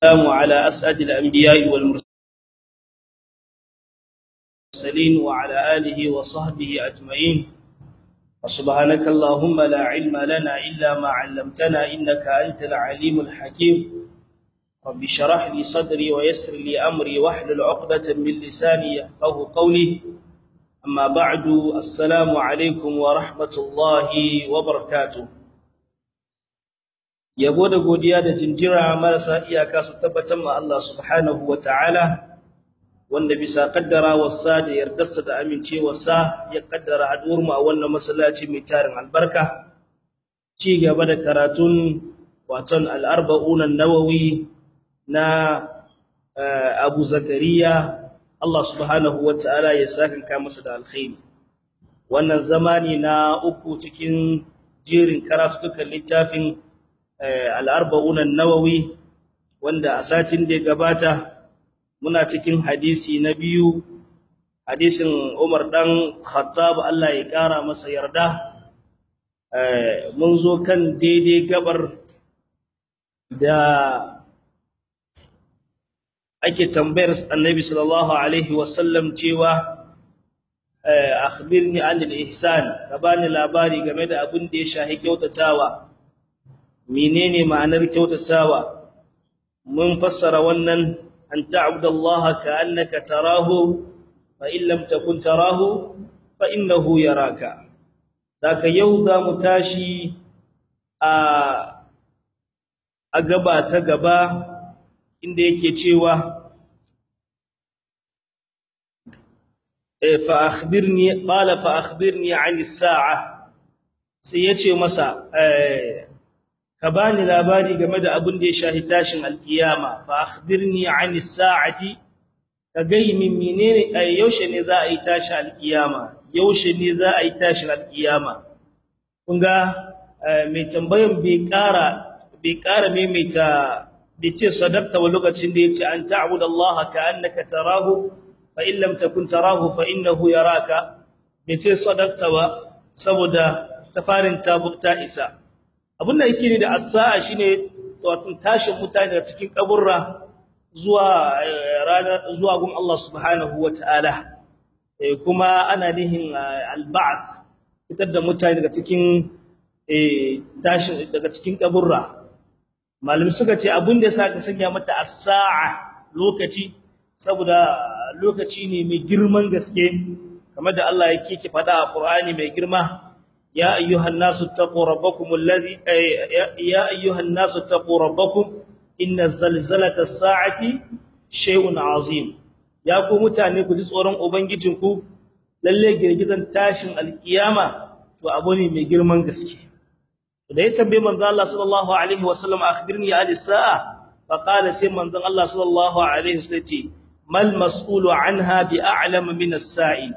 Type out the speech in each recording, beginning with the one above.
والسلام على أسعد الأنبياء والمرسلين وعلى آله وصحبه أجمعين وسبحانك اللهم لا علم لنا إلا ما علمتنا إنك أنت العليم الحكيم رب شرح لي صدري ويسر لي أمري واحلل عقدة من لساني يفقه قولي أما بعد السلام عليكم ورحمة الله وبركاته yabo da godiya da jinjira marasa iyaka su tabbatar ma Allah subhanahu ta'ala, wanda bisa kaddara wasa da yardarsa da amincewarsa ya kaddara haduwar mu a wannan masallaci mai tarin albarka ci gaba da karatun waton al-arba'un an-nawawi na Abu Zakariya Allah subhanahu ta'ala ya saka masa da alkhairi wannan zamani na uku cikin jerin karatutukan littafin al'arba'un nawawi wanda a satin da ya gabata muna cikin hadisi na biyu hadisin Umar dan Khattab Allah ya kara masa yarda mun zo kan daidai gabar da ake tambayar Annabi sallallahu alaihi wasallam cewa akhbirni anil ihsan ka bani labari game da abin da ya shahi kyautatawa menene ma'anar kyautatawa mun fassara wannan an ta'budallaha ka'annaka tarahu fa in lam takun tarahu fa innahu yaraka daka yau za mu tashi a a gaba ta gaba inda yake cewa fa akhbirni qala fa akhbirni 'ani as-sa'a sai yace masa eh ka bani labari game da abin da ya shahi tashin alkiyama fa akhbirni an as-sa'ati ka gai min menene yaushe ne za a yi tashin alkiyama yaushe ne za a yi tashin alkiyama kun ga mai tambayan bai ƙara bai ƙara maimaita bai ce sadaqta wa lokacin da yace an ta'budu Allah ka'annaka tarahu fa in lam takun tarahu fa innahu yaraka bai ce sadaqta ba saboda tafarin ta bukta isa abin da yake ne da as-sa'a shine wato tashin mutane daga cikin kaburra zuwa ranar zuwa gun Allah subhanahu wataala kuma ana nihin al-ba'th fitar da mutane daga cikin tashin daga cikin kaburra malami suka ce abin da yasa ka sanya mata as-sa'a lokaci saboda lokaci ne mai girman gaske kamar da Allah yake ki fada a Qur'ani mai girma يا أيها الناس اتقوا ربكم الذي يا أيها الناس اتقوا ربكم إن زلزلة الساعة شيء عظيم يا ku mutane ku ji tsoron ubangijinku lalle girgizan tashin alkiyama to abu ne mai girman gaske da ya tambaye manzo Allah sallallahu alaihi wasallam akhbirni ali sa'a fa qala sai manzo Allah sallallahu alaihi wasallam ce mal mas'ulu anha bi a'lam min as-sa'il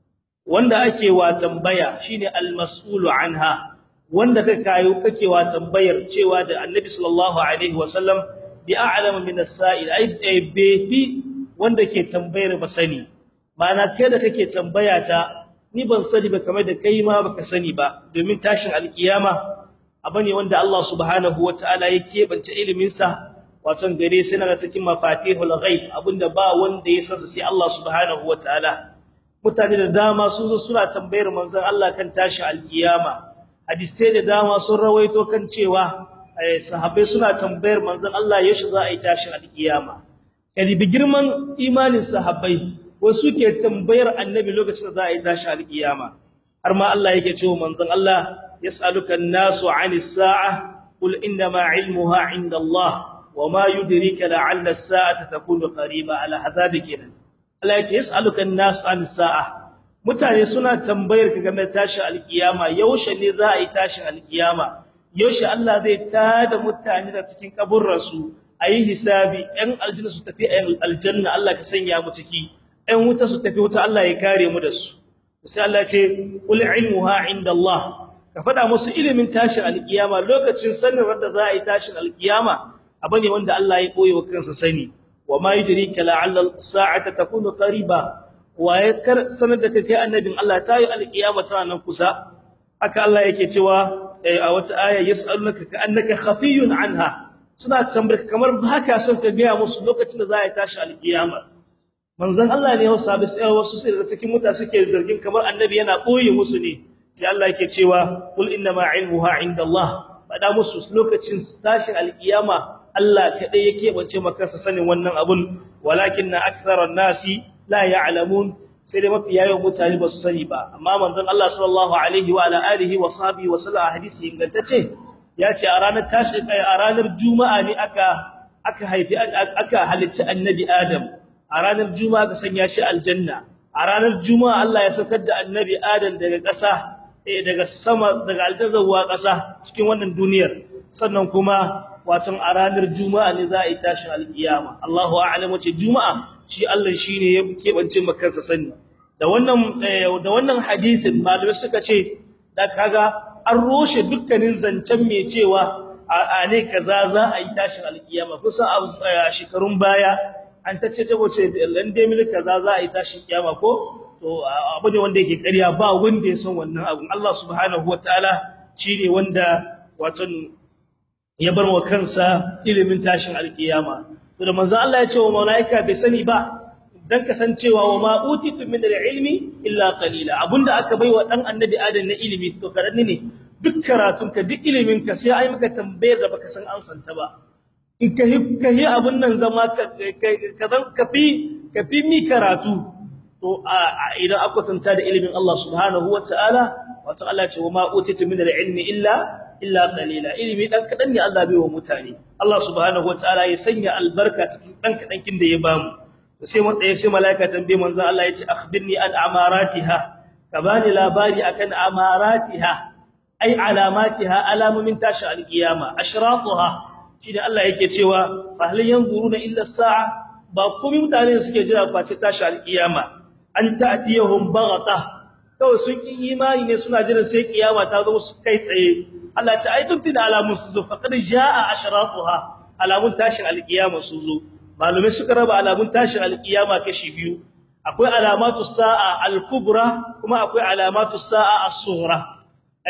wanda ake wa tambaya shine al-mas'ulu anha wanda ka kayo kake wa tambayar cewa da annabi sallallahu alaihi wasallam bi a'lamu min as-sa'il ai befi wanda ke tambayar ba sani ma'ana kai da kake tambaya ta ni ban sani ba kamar da kai ma baka sani ba domin tashin alkiyama abane wanda Allah subhanahu wataala ya kebance ilimin sa wato gare sai na cikin mafatihul ghaib abinda ba wanda ya san sai Allah subhanahu wataala mutane da dama sun zo suna tambayar manzon Allah kan tashi alkiyama hadisi da dama sun rawaito kan cewa sahabbai suna tambayar manzon Allah yaushe za a yi tashi alkiyama kalibi girman imanin sahabbai wasu ke tambayar annabi lokacin da za a yi tashi alkiyama har ma Allah yake cewa manzon Allah yas'aluka an-nasu 'anis sa'a qul inna ma 'ilmuha 'inda Allah wama yudrika la'alla as-sa'ata takunu qariba ala hadhabika Allah ya ce yas'aluka an-nas an sa'a mutane suna tambayar ka game da tashin alkiyama yaushe ne za a yi tashin alkiyama yaushe Allah zai tada mutane da cikin kaburran su ayi hisabi ɗan aljanna su tafi ɗan aljanna Allah ka sanya mu ciki ɗan wuta su tafi wuta Allah ya kare mu da su sai Allah ya ce qul ilmuha inda Allah ka faɗa musu ilimin tashin alkiyama lokacin sanin da za a yi tashin alkiyama abane wanda Allah ya koyi wa kansa sani وما يدريك لعل الساعه تكون قريبا ويذكر سند kai annabin Allah tayi alqiyama tana nan kusa haka Allah yake cewa a wata aya yasalunaka ka annaka khafiyun anha suna tambayar kamar haka son ka ga musu lokacin da za a tashi alkiyama manzon Allah ne wasu sahabbai sai wasu sai da cikin mutane suke zargin kamar annabi yana boye musu ne sai Allah yake cewa qul inna ma ilmuha indallah fada musu lokacin tashin alkiyama Allah kadai yake bace maka sanin wannan abun walakinna aktharan nasi la ya'lamun sai dai mafi yawan mutane ba su sani ba amma manzon Allah sallallahu alaihi wa ala alihi wa sahbihi wa sallam hadisi ingantacce ya ce a ranar tashi a ranar juma'a ne aka aka haifi aka halitta annabi adam a ranar juma'a ka sanya shi aljanna a ranar juma'a Allah ya saukar da annabi adam daga ƙasa eh daga sama daga aljanna zuwa ƙasa cikin wannan duniyar sannan kuma wato a ranar juma'a ne za a yi tashin alkiyama Allahu a'lam wace juma'a shi Allah shine ya kebance makansa sani da wannan da wannan hadisin malamai suka ce da kaga an roshe dukkanin zancen mai cewa a ne kaza za a yi tashin alkiyama kusan a shekarun baya an tace ta wace lande mil kaza za a yi tashin kiyama ko to abu ne wanda yake ƙarya ba wanda ya san wannan abun Allah subhanahu wataala shine wanda wato ya bar wa kansa ilimin tashin alkiyama to da manzo Allah ya ce wa malaika bai sani ba dan kasancewa wa ma utitu min ilmi illa qalila abunda aka baiwa dan annabi adam na ilimi to karanni ne duk karatun ka duk ilimin ka sai ai maka tambayar da baka san ansan ta ba in ka ka yi abun nan zama ka ka ka fi ka fi mi karatu to idan aka tanta da ilimin Allah subhanahu wataala wato Allah ya ce wa ma utitu min ilmi illa illa qalila ilimi dan kadan ne Allah bai wa mutane Allah subhanahu wataala ya sanya albarka cikin dan kadan kin da ya bamu sai mun daya sai malaika tambaye manzon Allah yace akhbirni an amaratiha ka bani labari akan amaratiha ai alamatiha alamumin tashi alqiyama ashratuha shi da Allah yake cewa fa hal yanzuruna illa sa'a ba komai mutane suke jira face tashi alqiyama an ta'tiyahum baghata kawai sun ki imani ne suna jiran sai kiyama ta zo su kai tsaye Allah ce ai tunti da alamun su zo faqad jaa ashratuha alamun tashin alqiyama su zo malumai suka raba alamun tashin alqiyama kashi biyu akwai alamatu sa'a al-kubra kuma akwai alamatu sa'a as-sughra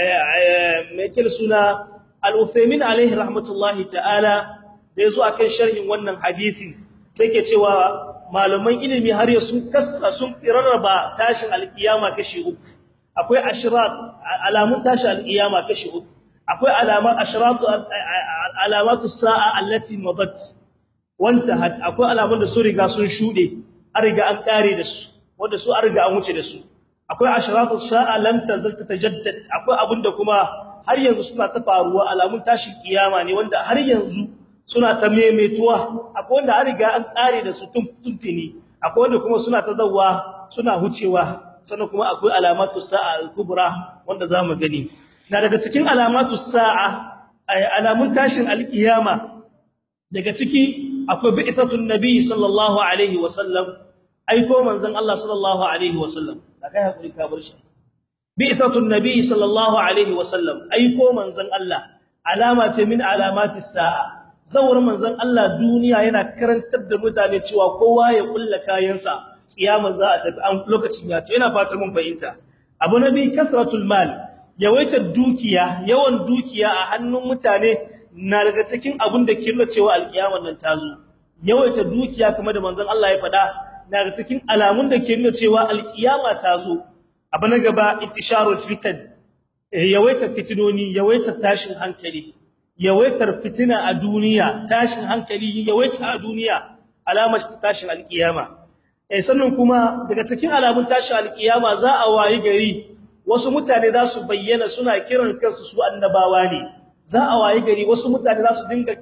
mai kil suna al-Uthaymin alaihi rahmatullahi ta'ala da yazo akan sharhin wannan hadisi sai ke cewa malaman ilimi har ya sun kassa sun rarraba tashin alqiyama kashi uku akwai ashrat alamun tashin alqiyama kashi uku akwai alamat ashratu alamatu sa'a allati madat wanta akwai alamun da su riga sun shude an riga an kare da su wanda su an riga an wuce da su akwai ashratu sa'a lam tazal tatajaddad akwai abinda kuma har yanzu suna ta faruwa alamun tashin kiyama ne wanda har yanzu suna ta memetuwa akwai wanda an riga an kare da su tun tuntuni akwai wanda kuma suna ta zawwa suna hucewa sannan kuma akwai alamatu sa'a al-kubra wanda zamu gani na daga cikin alamatu sa'a alamun tashin alkiyama daga ciki akwai bi'satun nabi sallallahu alaihi wasallam aiko manzon Allah sallallahu alaihi wasallam da kai hakuri ka bar shi bi'satun nabi sallallahu alaihi wasallam aiko manzon Allah alama ce min alamatis sa'a zawar manzon Allah duniya yana karantar da mutane cewa kowa ya kulla kayansa kiyama za a tafi an lokacin ya ce yana fatar mun fahimta abu nabi kasratul mal yawaitar dukiya yawan dukiya a hannun mutane na daga cikin abin da ke nuna cewa alkiyamar nan ta zo yawaitar dukiya kamar da manzon Allah ya faɗa na daga cikin alamun da ke nuna cewa alkiyama ta zo abu na gaba intisharul fitan yawaitar fitinoni yawaitar tashin hankali yawaitar fitina a duniya tashin hankali yawaita a duniya alamar tashin alkiyama eh sannan kuma daga cikin alamun tashin alkiyama za a wayi gari wasu mutane za su bayyana suna kiran kansu su annabawa ne za a wayi gari wasu mutane za su dinga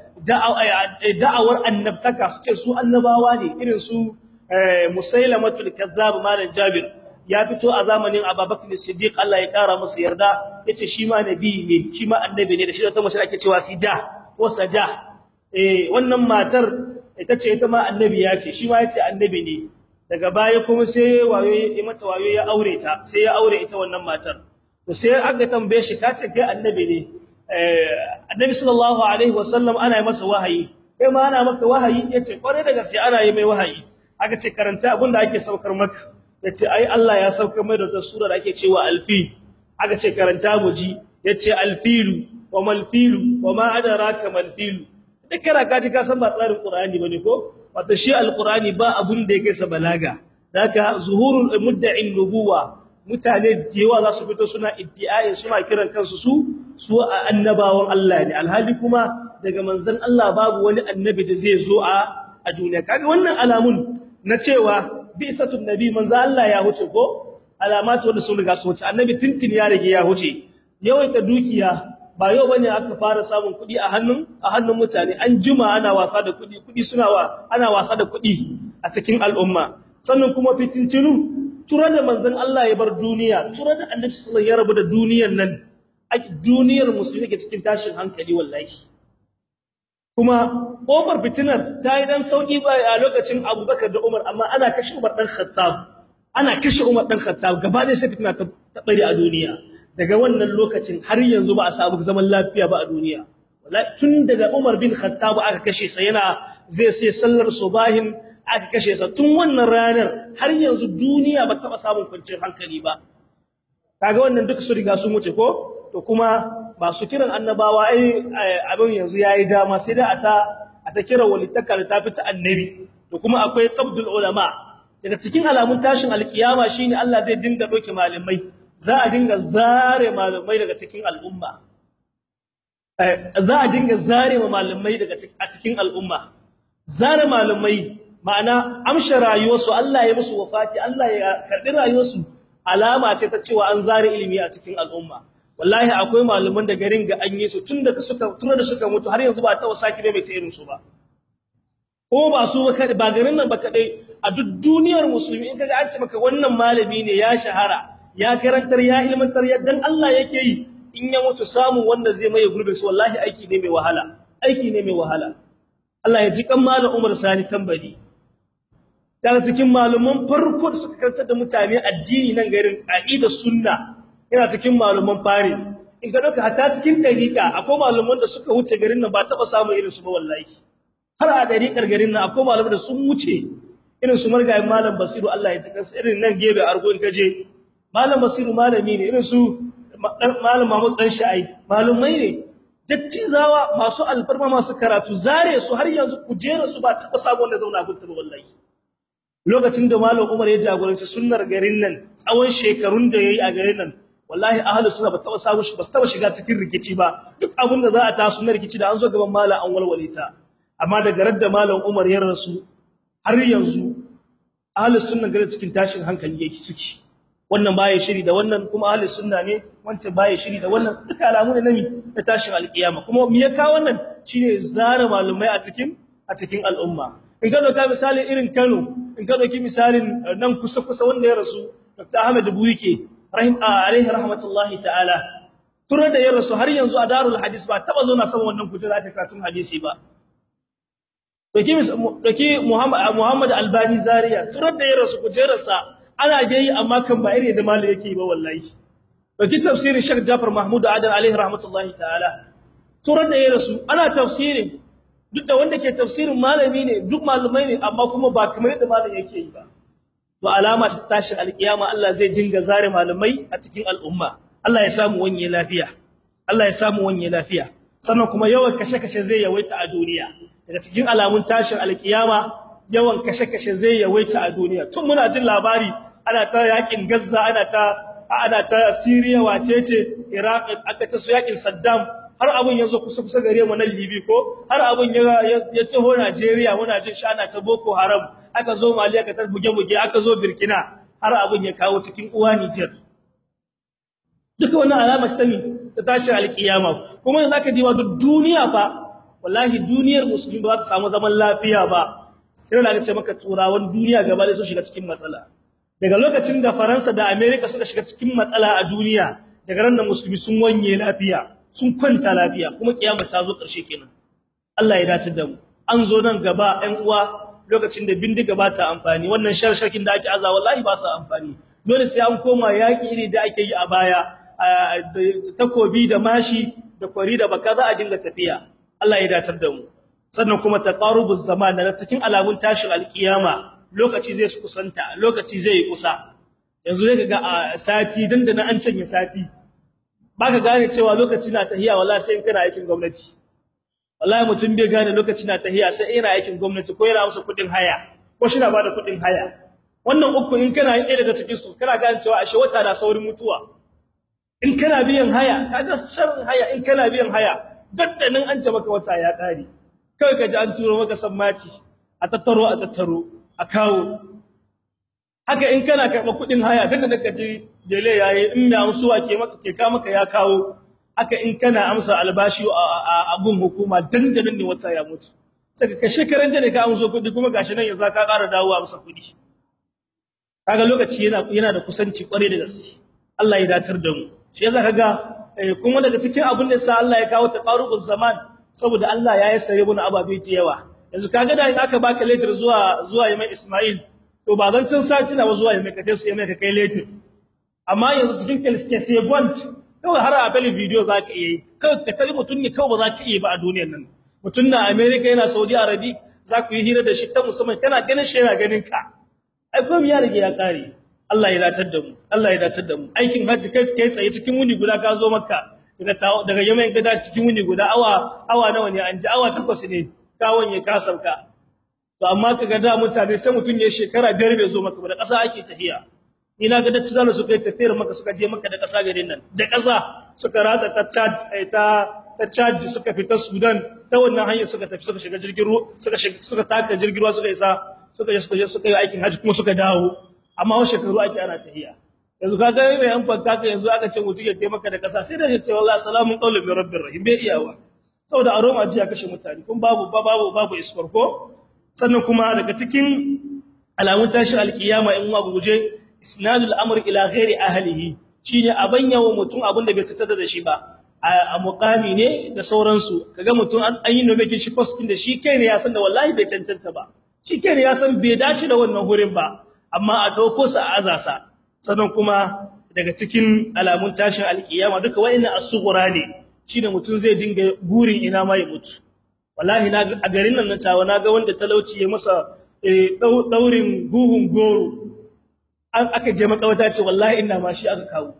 da'awar annabtaka su ce su annabawa ne irin su musailamatul kazzab malam jabir ya fito a zamanin abubakar siddiq Allah ya kara masa yarda yace shi ma nabi ne shi ma annabi ne da shi ta mace ake cewa sija ko saja eh wannan matar ita ce ita ma annabi yake shi ma yace annabi ne daga baya kuma sai wayo ya mata wayo ya aure ta sai ya aure ita wannan matar to sai aka tambaye shi kace kai annabi ne eh annabi sallallahu alaihi wasallam ana yi masa wahayi kai ma ana maka wahayi yace kware daga sai ana yi mai wahayi aka ce karanta abinda ake saukar maka yace ai Allah ya saukar mai da wata sura da ake cewa alfi aka ce karanta mu ji yace alfilu wa malfilu wa ma adraka malfilu duk kana kaji ka san ba tsarin qur'ani bane ko wato shi alqur'ani ba abun da yake sa balaga daga zuhurul mudda'in nubuwa mutane da yawa za su fito suna iddi'ai suna kiran kansu su su annabawan Allah ne alhali kuma daga manzon Allah babu wani annabi da zai zo a a duniya kaga wannan alamun na cewa bi'satun nabi manzon Allah ya huce ko alamatu wanda sun riga su huce annabi tintin ya rage ya huce yawaita dukiya ba yau bane aka fara samun kuɗi a hannun a hannun mutane an juma ana wasa da kuɗi kuɗi suna wa ana wasa da kuɗi a cikin al'umma sannan kuma fitintinu tura da manzon Allah ya bar duniya tura da annabi sallallahu ya rabu da duniyar nan duniyar musulmi ke cikin tashin hankali wallahi kuma Umar fitinar ta yi dan sauki ba a lokacin Abubakar da Umar amma ana kashe Umar dan Khattab ana kashe Umar dan Khattab gaba da sai fitina ta bari a duniya daga wannan lokacin har yanzu ba a samu zaman lafiya ba a duniya wallahi tun daga Umar bin Khattab aka kashe sa yana zai sai sallar subahin aka kashe sa tun wannan ranar har yanzu duniya ba taba samun kwanciyar hankali ba kaga wannan duka su riga sun wuce ko to kuma ba su kiran annabawa ai abin yanzu yayi dama sai da ata ata kira walitaka da tafi ta annabi to kuma akwai qabdul ulama daga cikin alamun tashin alkiyama shine Allah zai dinga doke malamai za a dinga zare malamai daga cikin al'umma za a dinga zare malamai daga a cikin al'umma zare malamai ma'ana amsha rayuwarsu Allah ya musu wafati Allah ya karbi rayuwarsu alama ce ta cewa an zare ilimi a cikin al'umma wallahi akwai malaman da garin ga an yi su tun da suka tun da suka mutu har yanzu ba ta wasaki mai ta irin su ba ko ba su ba garin nan ba kadai a duk duniyar musulmi in kaga an ce maka wannan malami ne ya shahara ya karantar ya ilmantar yaddan Allah yake yi in ya mutu samun wanda zai maye gurbin su wallahi aiki ne mai wahala aiki ne mai wahala Allah ya ji kan malam Umar Sani tambari daga cikin malaman farko da suka karantar da mutane addini nan garin aqida sunna yana cikin malaman fari in ka dauka hatta cikin dariqa akwai malaman da suka wuce garin nan ba taba samu irin su ba wallahi har a dariqar garin nan akwai malaman da sun wuce irin su margayin malam Basiru Allah ya taka irin nan gebe argo in kaje malam Basiru malami ne irin su malam Mahmud dan Sha'i malumai ne dattizawa masu alfarma masu karatu zare su har yanzu kujera su ba taba samu wanda zauna gunta ba wallahi lokacin da malam Umar ya jagoranci sunnar garin nan tsawon shekarun da yayi a garin nan wallahi ahlus sunna ba taba samu shi ba taba shiga cikin rikici ba duk abin da za a taso na rikici da an zo gaban malam an walwale ta amma daga radda malam Umar ya rasu har yanzu ahlus sunna garin cikin tashin hankali yake suke wannan baya shiri da wannan kuma ahlus sunna ne wancan baya shiri da wannan duka alamu ne nami na tashin alkiyama kuma me ya kawo wannan shine zara malumai a cikin a cikin al'umma in ka doka misalin irin Kano in ka doki misalin nan kusa kusa wanda ya rasu Dr. Ahmed Buyike rahim alaihi rahmatullahi ta'ala tura da ya rasu har yanzu a darul hadis ba taba zo na san wannan kujera ta karatun hadisi ba doki doki Muhammad Muhammad Albani Zaria tura da ya rasu kujerarsa ana ga yi amma kan ba irin da malai yake ba wallahi doki tafsirin Sheikh Jafar Mahmud Adan alaihi rahmatullahi ta'ala tura da ya rasu ana tafsirin duk da wanda ke tafsirin malami ne duk malumai ne amma kuma ba kamar yadda malam yake yi ba to alama ta tashin alkiyama Allah zai dinga zare malamai a cikin al'umma Allah ya samu wanye lafiya Allah ya samu wanye lafiya sannan kuma yawan kashe-kashe zai yawaita a duniya daga cikin alamun tashin alkiyama yawan kashe-kashe zai yawaita a duniya tun muna jin labari ana ta yakin Gaza ana ta ana ta Syria wacece Iraq aka ta su yakin Saddam har abun yazo kusa kusa gare mu nan Libi ko har abun ya ya taho Najeriya muna jin shana ta Boko Haram aka zo Mali aka ta buge buge aka zo Burkina har abun ya kawo cikin uwa Niger duka wannan alama ta mi ta tashi alkiyama kuma yanzu aka diba duk duniya fa wallahi duniyar musulmi ba ta samu zaman lafiya ba sai da ce maka turawan duniya gaba da su shiga cikin matsala daga lokacin da Faransa da America suka shiga cikin matsala a duniya daga ran da musulmi sun wanye lafiya sun kwanta lafiya kuma kiyama ta zo ƙarshe kenan Allah ya dace da mu an zo nan gaba ɗan uwa lokacin da bindiga ba ta amfani wannan sharshakin da ake aza wallahi ba su amfani dole sai an koma yaki iri da ake yi a baya takobi da mashi da kwari da baka za a dinga tafiya Allah ya dace da mu sannan kuma taqarubuz zaman da cikin alamun tashin alkiyama lokaci zai kusanta lokaci zai yi kusa yanzu zai ga a sati dandana an canye sati baka gane cewa lokaci na tahiya wallahi sai in kana aikin gwamnati wallahi mutum bai gane lokaci na tahiya sai yana aikin gwamnati ko yana musu kudin haya ko shi na bada kudin haya wannan uku in kana yin ɗaya daga cikin su kana gane cewa ashe wata da saurin mutuwa in kana biyan haya kaga sharrin haya in kana biyan haya daddanin an ce maka wata ya kare kai ka ji an turo maka sammaci a tattaro a tattaro a kawo haka in kana karɓa kuɗin haya daga da kaji dele yayi in mai amsuwa ke maka ke ka maka ya kawo haka in kana amsa albashi a gun hukuma dandanan ne wata ya mutu sai ka shekaran jane ka amso kuɗi kuma gashi nan yanzu ka ƙara dawowa amsa kuɗi kaga lokaci yana yana da kusanci kware da gaske Allah ya datar da mu shi yasa kaga kuma daga cikin abin da sa Allah ya kawo taqarubuz zaman saboda Allah ya yi sare mun ababe da yawa yanzu kaga da aka baka letter zuwa zuwa Yaman Ismail to ba zan cin sati na zuwa Yaman ka sai Yaman ka kai letter amma yanzu cikin kalske sai bond kawai har a bali video zaka yi kawai ka tare mutun ne kawai ba za ka yi ba a duniyar nan mutun na America yana Saudi Arabia za ku yi hira da shi ta musamman kana ganin shi yana ganin ka ai komai ya rige ya kare Allah ya datar da mu Allah ya datar da mu aikin hajji kai kai tsaye cikin wuni guda ka zo makka daga daga Yemen ga dashi cikin wuni guda awa awa nawa ne an ji awa takwas ne kawon ya kasauka to amma kaga da mutane sai mutun ya shekara biyar bai zo maka ba da ƙasa ake tahiya ni na ga dacci zalla suka yi tafiyar maka suka je maka da ƙasa garin nan da ƙasa suka ratsa ta Chad ta ta Chad suka fita Sudan ta wannan hanyar suka tafi suka shiga jirgin ruwa suka suka taka jirgin ruwa suka isa suka je suka je suka yi aikin haji kuma suka dawo amma wa shekaru ake ana tahiya yanzu kaga mai an fanka ka yanzu aka ce mutum ya taimaka da ƙasa sai da ya ce wallahi salamun qawlan min rabbir rahim bai iyawa saboda aroma ji ya kashe mutane kun babu babu babu isfarko sannan kuma daga cikin alamun tashi alkiyama in wa guje isnadul amr ila ghairi ahlihi shine abanya wa mutum abin da bai tattara da shi ba a muqami ne da sauransu kaga mutum an yi nomekin shi post din da shi kai ne ya san da wallahi bai cancanta ba shi kai ne ya san bai dace da wannan hurin ba amma a dauko sa a azasa sannan kuma daga cikin alamun tashin alkiyama duka wayannan as-sughra ne shine mutum zai dinga burin ina ma ya mutu wallahi na a garin nan na tawa naga wanda talauci ya masa daurin guhun goro an aka je makawata ce wallahi ina ma shi aka kawo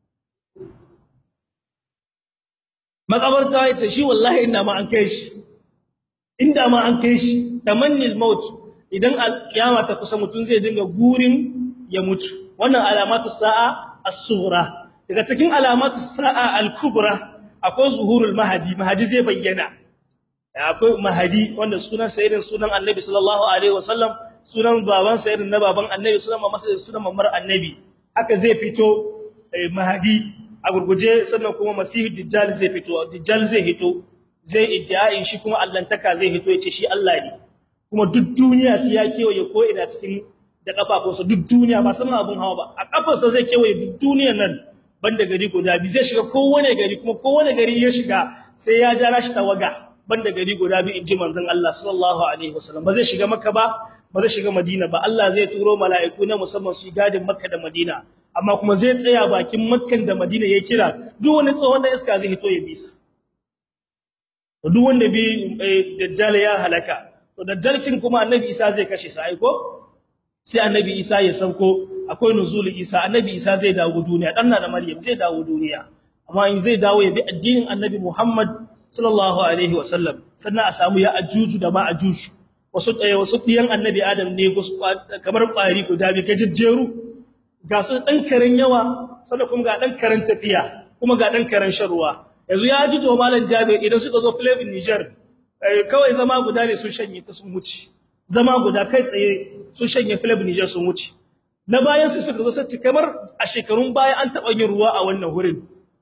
makabarta yace shi wallahi ina ma an kai shi inda ma an kai shi tamannil maut idan alkiyama ta kusa mutum zai dinga gurin ya mutu wannan alamatu sa'a as-sughra daga cikin alamatu sa'a al-kubra akwai zuhurul mahdi mahdi zai bayyana akwai mahdi wanda sunan sayyidin sunan annabi sallallahu alaihi wasallam sunan baban sayyidin na baban annabi sunan mamar sunan mamar annabi haka zai fito mahdi a gurguje sannan kuma masihu dajjal zai fito dajjal zai hito zai iddia'in shi kuma allantaka zai hito yace shi Allah ne kuma duk duniya sai ya kewaye ko ina cikin da kafafunsa duk duniya ba saman abun hawa ba a kafarsa zai kewaye duk duniyar nan banda gari guda bi zai shiga kowane gari kuma kowane gari ya shiga sai ya jara shi tawaga banda gari guda bi inji manzon Allah sallallahu alaihi wasallam ba zai shiga Makka ba ba zai shiga Madina ba Allah zai turo mala'iku na musamman su gadin Makka da Madina amma kuma zai tsaya bakin Makkan da Madina ya kira duk wani tsohon da iska zai hito ya bisa duk wanda bi dajjal ya halaka to dajjalkin kuma annabi Isa zai kashe sa aiko sai annabi Isa ya sauko akwai nuzul Isa annabi Isa zai dawo duniya dan da Maryam zai dawo duniya amma in zai dawo ya bi addinin annabi Muhammad sallallahu alaihi wasallam sannan a samu ya ajuju da ma ajuju wasu ɗaya wasu ɗiyan annabi Adam ne kamar ƙwari guda bi gajejjeru ga su dan karen yawa sannan kuma ga dan karen tafiya kuma ga dan karen sharuwa yanzu ya ajuju wa malam Jabir idan suka zo Flavin Niger kawai zama guda ne sun shanye ta sun wuce zama guda kai tsaye sun shanye Flavin Niger sun wuce na bayan su suka zo sai kamar a shekarun baya an taba yin ruwa a wannan wurin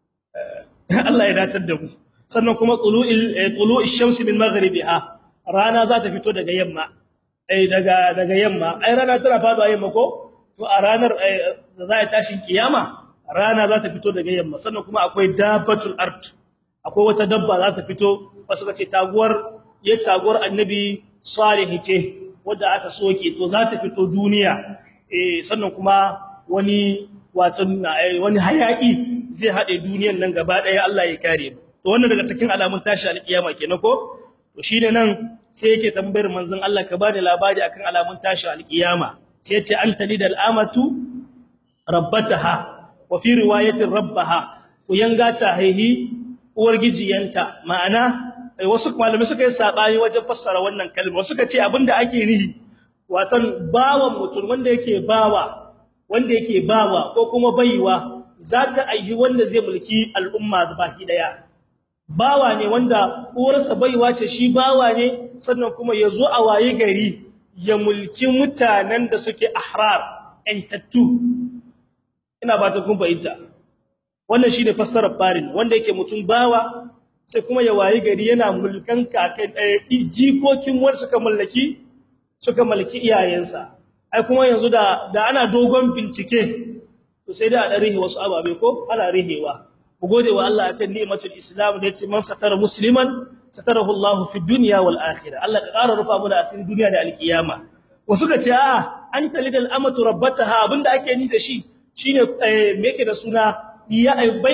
Allah ya dace da mu sannan kuma tulu'il tulu'ish shamsi min maghribiha rana za ta fito daga yamma ai daga daga yamma ai rana tana faduwa yamma ko to a ranar da za ta tashin kiyama rana za ta fito daga yamma sannan kuma akwai dabbatul ard akwai wata dabba za ta fito wasu kace taguwar ya taguwar annabi salih ce wanda aka soke to za ta fito duniya eh sannan kuma wani wato wani hayaki zai hade duniyar nan gaba daya Allah ya kare mu to wannan daga cikin alamun tashi alkiyama kenan ko to shine nan sai yake tambayar manzon Allah ka bada labari akan alamun tashi alkiyama sai yace anta lidal amatu rabbataha wa fi riwayatin rabbaha ku yanga ta haihi uwar gijiyanta ma'ana wasu malamai suka yi sabani wajen fassara wannan kalma wasu suka ce abinda ake nihi watan bawan mutum wanda yake bawa wanda yake bawa ko kuma baiwa za ta ayyi wanda zai mulki al'umma baki daya bawa ne wanda uwarsa baiwa ce shi bawa ne sannan kuma ya zo a waye gari ya mulki mutanen da suke ahrar entattu ina ba ta kun fahimta wannan shine fassarar farin wanda yake mutum bawa sai kuma ya waye gari yana mulkan kakan jikokin wanda suka mallaki suka mallaki iyayensa ai kuma yanzu da da ana dogon bincike to sai da a rihe wasu ababe ko ana rihewa ku gode wa Allah akan ni'matul islam da yace man satara musliman satarahu Allah fi dunya wal akhirah Allah ka ƙara rufa mana asirin duniya da alkiyama wasu ka ce a an talidal amatu rabbataha abinda ake ni da shi shine me yake da suna iya bai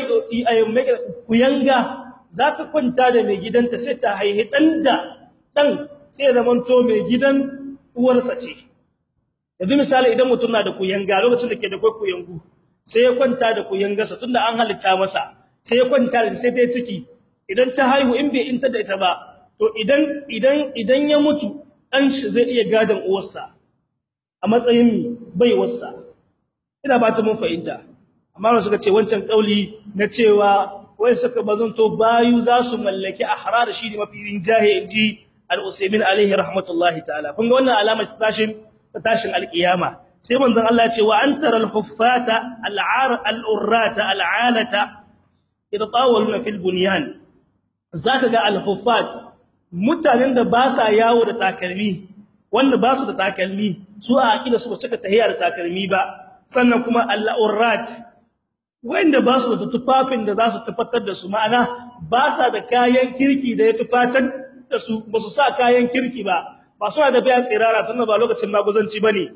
kuyanga za ta kwanta da mai gidanta sai ta haihi dan da dan sai zamanto mai gidan uwarsa ce yanzu misali idan mutum na da kuyanga lokacin da ke da kuyangu sai ya kwanta da kuyangarsa tunda an halitta masa sai ya kwanta da sai dai ciki idan ta haihu in bai inta da ita ba to idan idan idan ya mutu dan shi zai iya gadan uwarsa a matsayin baiwarsa ina ba ta mun fahimta amma wasu suka ce wancan kauli na cewa wai suka bazanto bayu za su mallaki ahrar shi ne mafi rinjaye inji al-usaymin alaihi rahmatullahi ta'ala kun ga wannan alama ta tashin ta tashin alkiyama sai manzon Allah ya ce wa antara al-huffata al-ar al-urrata al-alata yatatawaluna fil bunyan zaka ga al-huffat mutanen da ba sa yawo da takalmi wanda ba su da takalmi su a akida su ba suka tahiya da takalmi ba sannan kuma al-urrat wanda ba su da tufafin da za su tufatar da su ma'ana ba sa da kayan kirki da ya tufatar da su ba su sa kayan kirki ba ba suna da bayan tsirara tunda ba lokacin maguzanci bane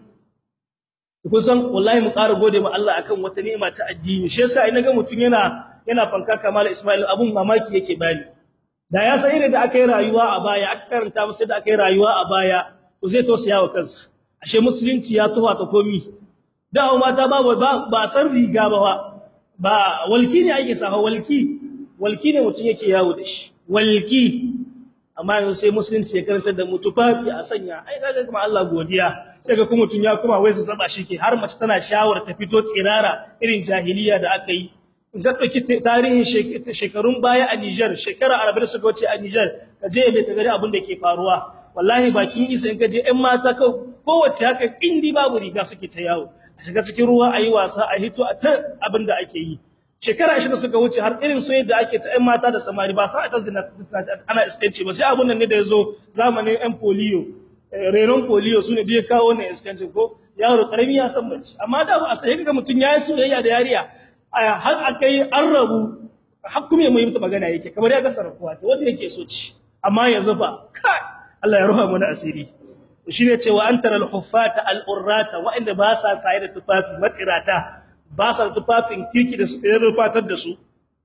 kun san wallahi mu ƙara gode ma Allah akan wata ni'ima ta addini shi yasa ina ga mutun yana yana fanka kamal Ismail abun mamaki yake bani da ya san irin da aka yi rayuwa a baya aka karanta masa da aka yi rayuwa a baya to zai tausaya wa kansa ashe musulunci ya tuwa ta komi da mata ba ba san riga ba ba walki ne ake safa walki walki ne mutun yake yawo da shi walki amma yanzu sai musulunci ya karantar da mutufafi a sanya ai kaga kuma Allah godiya sai ga kuma mutun ya kuma wai su saba shi ke har mace tana shawar ta fito tsirara irin jahiliya da aka yi in ka dauki tarihin shekarun baya a Niger shekara 40 suka wuce a Niger ka je bai ka gari abin da ke faruwa wallahi bakin isa in ka je ɗan mata ka kowace haka indi babu riga suke ta yawo a shiga cikin ruwa ayi wasa a hito a ta abin da ake yi shekara 20 suka wuce har irin so yadda ake ta ɗan mata da samari ba sa ta zina ana iskanci ba sai abun nan ne da yazo zamanin ɗan polio renon polio sune da ya kawo wannan iskanci ko yaro karami ya san bace amma da ba a sai kaga mutun yayi soyayya da yariya har akai an rabu har kuma mai mutu magana yake kamar ya ga sarkuwa ta wanda yake so ci amma yanzu fa kai Allah ya ruha mana asiri shine cewa antara al-huffata al-urrata wa inda ba sa sai da tufafi matsirata ba sa tufafin kirki da su rufatar da su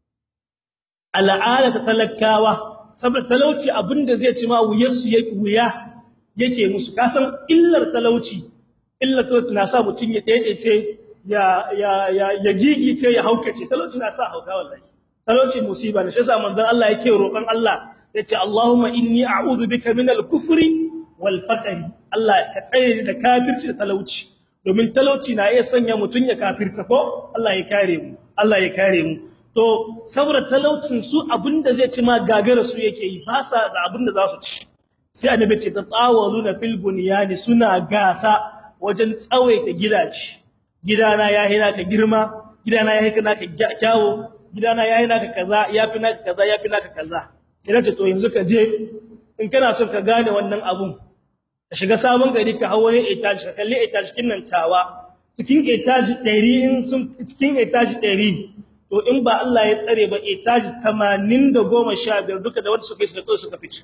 al'ada ta talakawa saboda talauci abinda zai ci ma wuyarsu yake wuya yake musu kasan illar talauci illar talauci na sa mutun ya daidaice ya ya ya ya gigice ya haukace talauci na sa hauka wallahi talauci musiba ne shi yasa manzon Allah yake roƙon Allah yace Allahumma inni a'udhu bika minal kufri wal faqri Allah ka tsare da kafirci da talauci domin talauci na iya sanya mutun ya kafirta ko Allah ya kare mu Allah ya kare mu to saboda talaucin su abinda zai ci ma gagara su yake yi ba sa da abinda za su ci sai annabi ce tatawaluna fil bunyani suna gasa wajen tsawaita gidaje gidana yayi naka girma gidana yayi naka kyawo gidana yayi naka kaza yafi naka kaza yafi naka kaza sai nace to yanzu ka je in kana son ka gane wannan abun ka shiga sabon gari ka hawo ne etage ka kalli etage kin nan tawa cikin etage 100 in sun cikin etage 100 to in ba Allah ya tsare ba etage 80 da 15 duka da wanda suka yi suka suka fice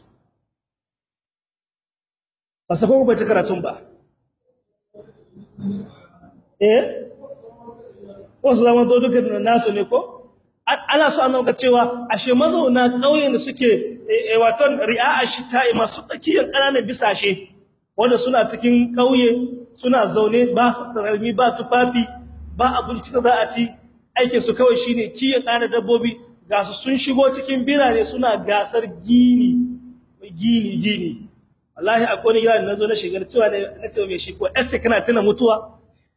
ba sa ko ba ta karatun ba eh wasu zaman to duka nasu ne ko ana so an ga cewa ashe mazauna kauyen da suke wato ri'a shita'i masu tsakiyar kananan bisashe wanda suna cikin kauye suna zaune ba su tarmi ba tufafi ba abinci da za a ci aikin su kawai shine kiyan kana dabbobi ga su sun shigo cikin birane suna gasar gini gini gini wallahi akwai gida da nazo na shigar cewa na ce mai shi ko esse kana tuna mutuwa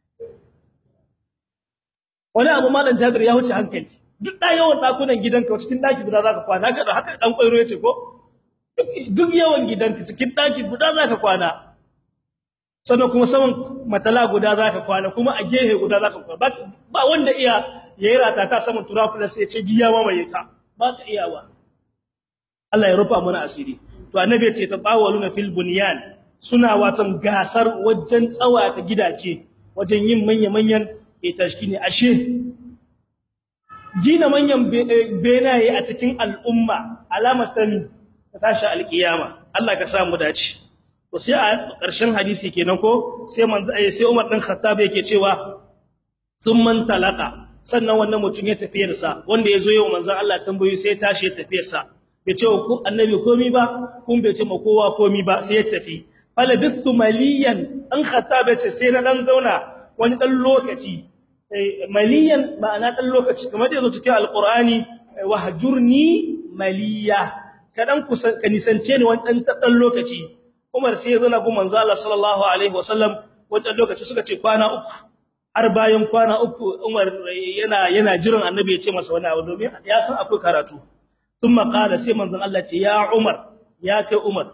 wani abu malam Jabir ya huce hankali duk da yawan dakunan gidanka cikin daki guda zaka kwana haka haka dan kwairo yace ko duk yawan gidanka cikin daki guda zaka kwana sannan kuma saman matala guda zaka kwana kuma a gehe guda zaka kwana ba wanda iya yayi rata ta saman turafula sai ya ce jiya ma mai ta ba ka iya ba Allah ya rufa mana asiri to annabi ya ce tatawaluna fil bunyan suna watan gasar wajen tsawata gidaje wajen yin manya manyan itashkini ashe gina manyan benaye a cikin al'umma alamar tani ta tashi alkiyama Allah ka sa mu dace to sai a ƙarshen hadisi kenan ko sai man sai Umar din Khattab yake cewa man talaka sannan wannan mutum ya tafiyar sa wanda yazo yau manzon Allah tambayi sai ya tashi ya tafiyar sa bai ce ku annabi komi ba kun bai ce ma kowa komi ba sai ya tafi falabistu maliyan an Khattab ya ce sai na dan zauna wani dan lokaci maliyan ma'ana dan lokaci kamar da yazo cikin alqur'ani wahjurni maliya kadan kusan ka nisance ni wani dan dan lokaci Umar sai ya zana gu manzo Allah sallallahu alaihi wasallam wani lokaci suka ce kwana uku har bayan kwana uku Umar yana yana jiran annabi ya ce masa wani abu domin ya san akwai karatu thumma qala sai manzon Allah ce ya Umar ya kai Umar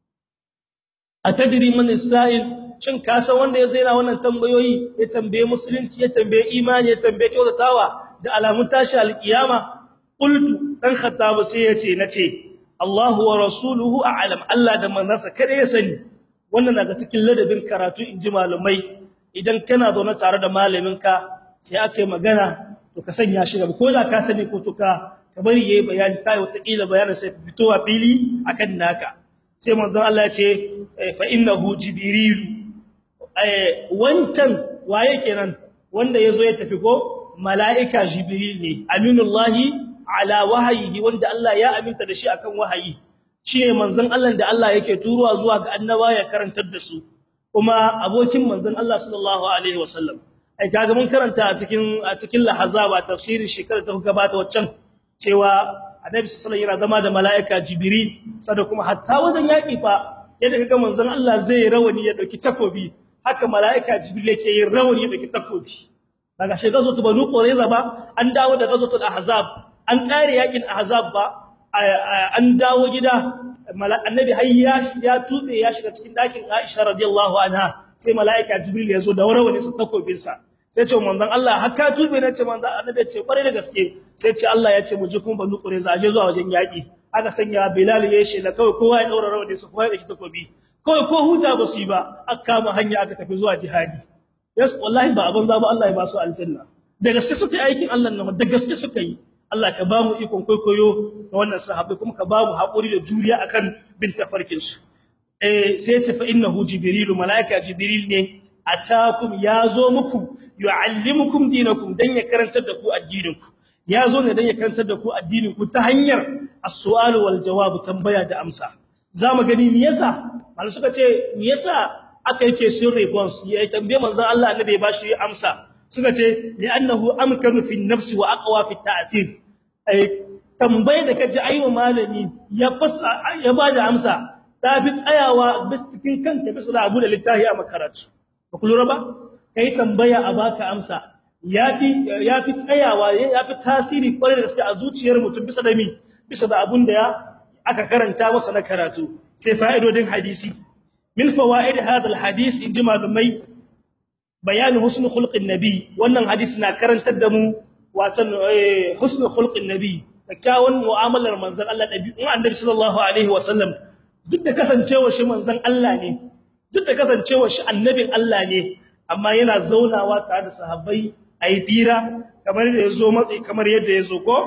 atadri man as-sa'il shin ka san wanda ya zaina wannan tambayoyi ya tambaye musulunci ya tambaye imani ya tambaye kyautatawa da alamun tashi alkiyama qultu dan khattab sai yace nace Allahu wa rasuluhu a'lam Allah da manzansa kada ya sani wannan daga cikin ladabin karatu inji malumai idan kana zaune tare da malaminka sai aka yi magana to ka sanya shi gaba ko da ka sani ko to ka ka bari yayi bayani kai wata kila bayanin sai fitowa fili akan naka sai manzon Allah ya ce fa innahu jibril wancan waye kenan wanda yazo ya tafi ko malaika jibril ne aminullahi ala wahayihi wanda Allah ya aminta da shi akan wahayi shine manzon Allah da Allah yake turuwa zuwa ga annaba ya karantar da su kuma abokin manzon Allah sallallahu alaihi wasallam ai kaga mun karanta a cikin a cikin lahazaba tafsirin shekarar ta gabata waccan cewa annabi sallallahu alaihi wasallam yana zama da malaika jibril sada kuma hatta wajen yaki fa yadda kaga manzon Allah zai rawani ya dauki takobi haka malaika jibril yake yin rawani da takobi daga shi gazo to banu qurayza ba an dawo da gazo tul ahzab an kare yakin ahzab ba an dawo gida annabi hayya ya tube ya shiga cikin dakin aisha radiyallahu anha sai malaika jibril ya zo da rawani sa takobin sa sai ce manzon Allah haka tube ne ce manzon annabi ce kware da gaske sai ce Allah ya ce mu je kuma banu qurayza aje zuwa wajen yaki aka sanya bilal ya shi la kawai kowa ya daura rawani sa kowa ya dauki takobi kawai ko huta ba su yi ba aka kama hanya aka tafi zuwa jihadi yes wallahi ba abin zaba Allah ya ba su aljanna da gaske suka yi aikin Allah nan da gaske suka yi Allah ka ba mu ikon koyo na wannan sahabbai kuma ka ba mu haƙuri da juriya akan bin tafarkin su eh sai ce fa innahu jibril malaika jibril ne atakum yazo muku yuallimukum dinakum dan ya karantar da ku addinin ku yazo ne dan ya karantar da ku addinin ku ta hanyar as-su'al wal jawab tambaya da amsa zamu gani me yasa malai suka ce me yasa aka yake sun response ya tambaye manzon Allah annabi ba shi amsa suka ce li'annahu amkanu fi nafsi wa aqwa fi ta'thir ai tambaye da kaji ayi malami ya fasa ya bada amsa ta fi tsayawa bis cikin kanka bisa da abu da littafi a makaratu ba ku lura ba kai tambaya a baka amsa yafi yafi tsayawa yafi tasiri kwarai da gaske a zuciyar mutum bisa da mi bisa da abun da aka karanta masa na karatu sai fa'idodin hadisi min fawaid hadha alhadith in jima lumai bayan husn khulqin nabi wannan hadisi na karantar da mu watan husn khulqin nabi kyawun mu'amalar manzon Allah dabi'un annabi sallallahu alaihi wasallam duk da kasancewar shi manzon Allah ne duk da kasancewar shi annabin Allah ne amma yana zaunawa tare da sahabbai ayi bira kamar da yazo matsi kamar yadda yazo ko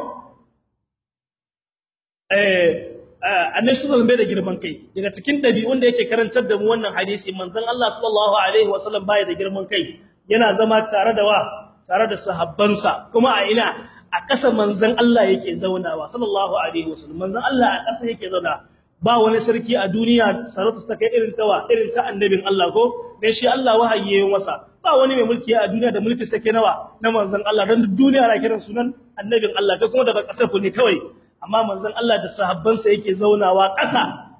eh annabi sallallahu alaihi da girman kai daga cikin dabi'un da yake karantar da mu wannan hadisi manzon Allah sallallahu alaihi wasallam bai da girman kai yana zama tare da wa tare da sahabbansa kuma a ina a ƙasa manzon Allah yake zaunawa sallallahu alaihi wasallam manzon Allah a ƙasa yake zauna ba wani sarki a duniya sarauta ta kai irin tawa irin ta annabin Allah ko dan shi Allah wahayi yayin masa ba wani mai mulki a duniya da mulki sake nawa na manzon Allah dan duniya na kiran sunan annabin Allah kai kuma daga ƙasar ku ne kawai amma manzon Allah da sahabbansa yake zaunawa ƙasa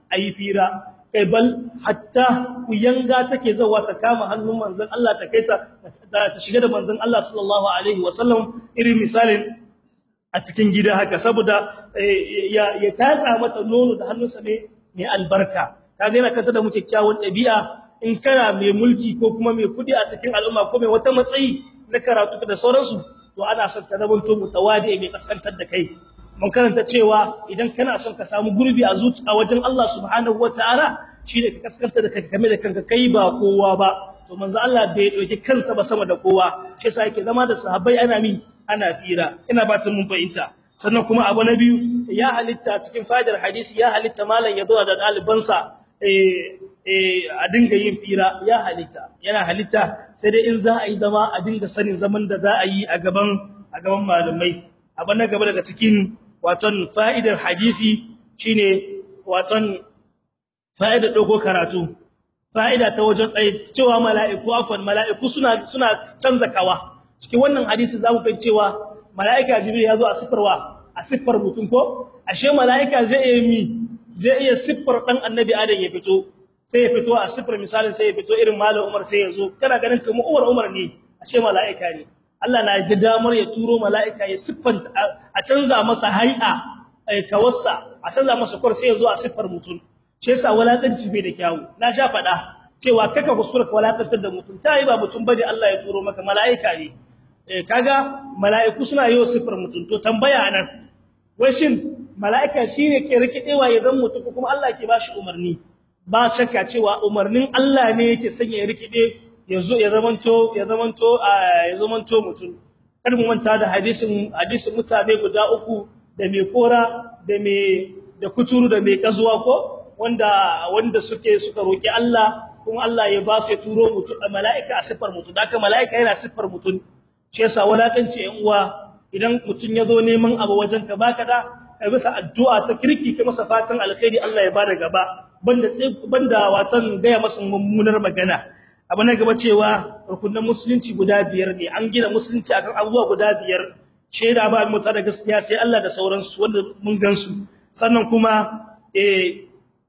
ayi fira kai bal hatta ku yanga take zawa ta kama hannun manzon Allah ta kai ta ta shiga da manzon Allah sallallahu alaihi wasallam irin misalin a cikin gida haka saboda ya ya tatsa mata nono da hannunsa ne mai albarka kaga yana kanta da muke kyawun dabi'a in kana mai mulki ko kuma mai kudi a cikin al'umma ko mai wata matsayi na karatu da sauransu to ana son ka zamanto mutawadi mai kaskantar da kai mun karanta cewa idan kana son ka samu gurbi a zuci a wajen Allah subhanahu wataala shine ka kaskanta da kanka kame da kanka kai ba kowa ba to manzo Allah bai dauki kansa ba sama da kowa shi yasa yake zama da sahabbai ana mi ana fira ina batun mun fahimta sannan kuma abu na biyu ya halitta cikin fadar hadisi ya halitta malam ya zo da dalibansa eh eh a dinga yin fira ya halitta yana halitta sai dai in za a yi zama a dinga sanin zaman da za a yi a gaban a gaban malamai abu na gaba daga cikin waton fa'idar hadisi shine waton fa'idar dogo karatu fa'ida ta wajen dai cewa mala'iku afwan mala'iku suna suna canza kawa cikin wannan hadisi zamu fahimci cewa mala'ika jibril ya zo a sifarwa a sifar mutum ko ashe mala'ika zai iya mi zai iya siffar dan annabi adam ya fito sai ya fito a siffar misalin sai ya fito irin malam Umar sai ya zo kana ganin kamar Umar Umar ne ashe mala'ika ne Allah na ga damar ya turo mala'ika ya siffanta a canza masa hay'a ai kawassa a canza masa kwar sai ya zo a siffar mutum shi yasa walakanci bai da kyawu na sha fada cewa kaka kuskura ka walakantar da mutum tayi ba mutum bane Allah ya turo maka mala'ika ne eh kaga mala'iku suna yi siffar mutum to tambaya nan wai shin mala'ika shine ke rikidewa ya zan mutu kuma Allah ke bashi umarni ba shakka cewa umarnin Allah ne yake sanya ya rikide yazo ya zamanto ya zamanto ya zamanto mutum kada mu manta da hadisin hadisin mutane guda uku da mai kora da mai da kuturu da mai kazuwa ko wanda wanda suke suka roki Allah kuma Allah ya ba su ya turo mutum mala'ika a sifar mutum haka mala'ika yana sifar mutum shi yasa walakanci yan uwa idan mutun yazo neman abu wajen ka baka da kai masa addu'a ta kirki kai masa fatan alkhairi Allah ya bada gaba banda banda watan gaya masa mummunar magana abu na gaba cewa rukunin musulunci guda biyar ne an gina musulunci akan abubuwa guda biyar sheda ba mu da gaskiya sai Allah da sauransu wanda mun gansu sannan kuma eh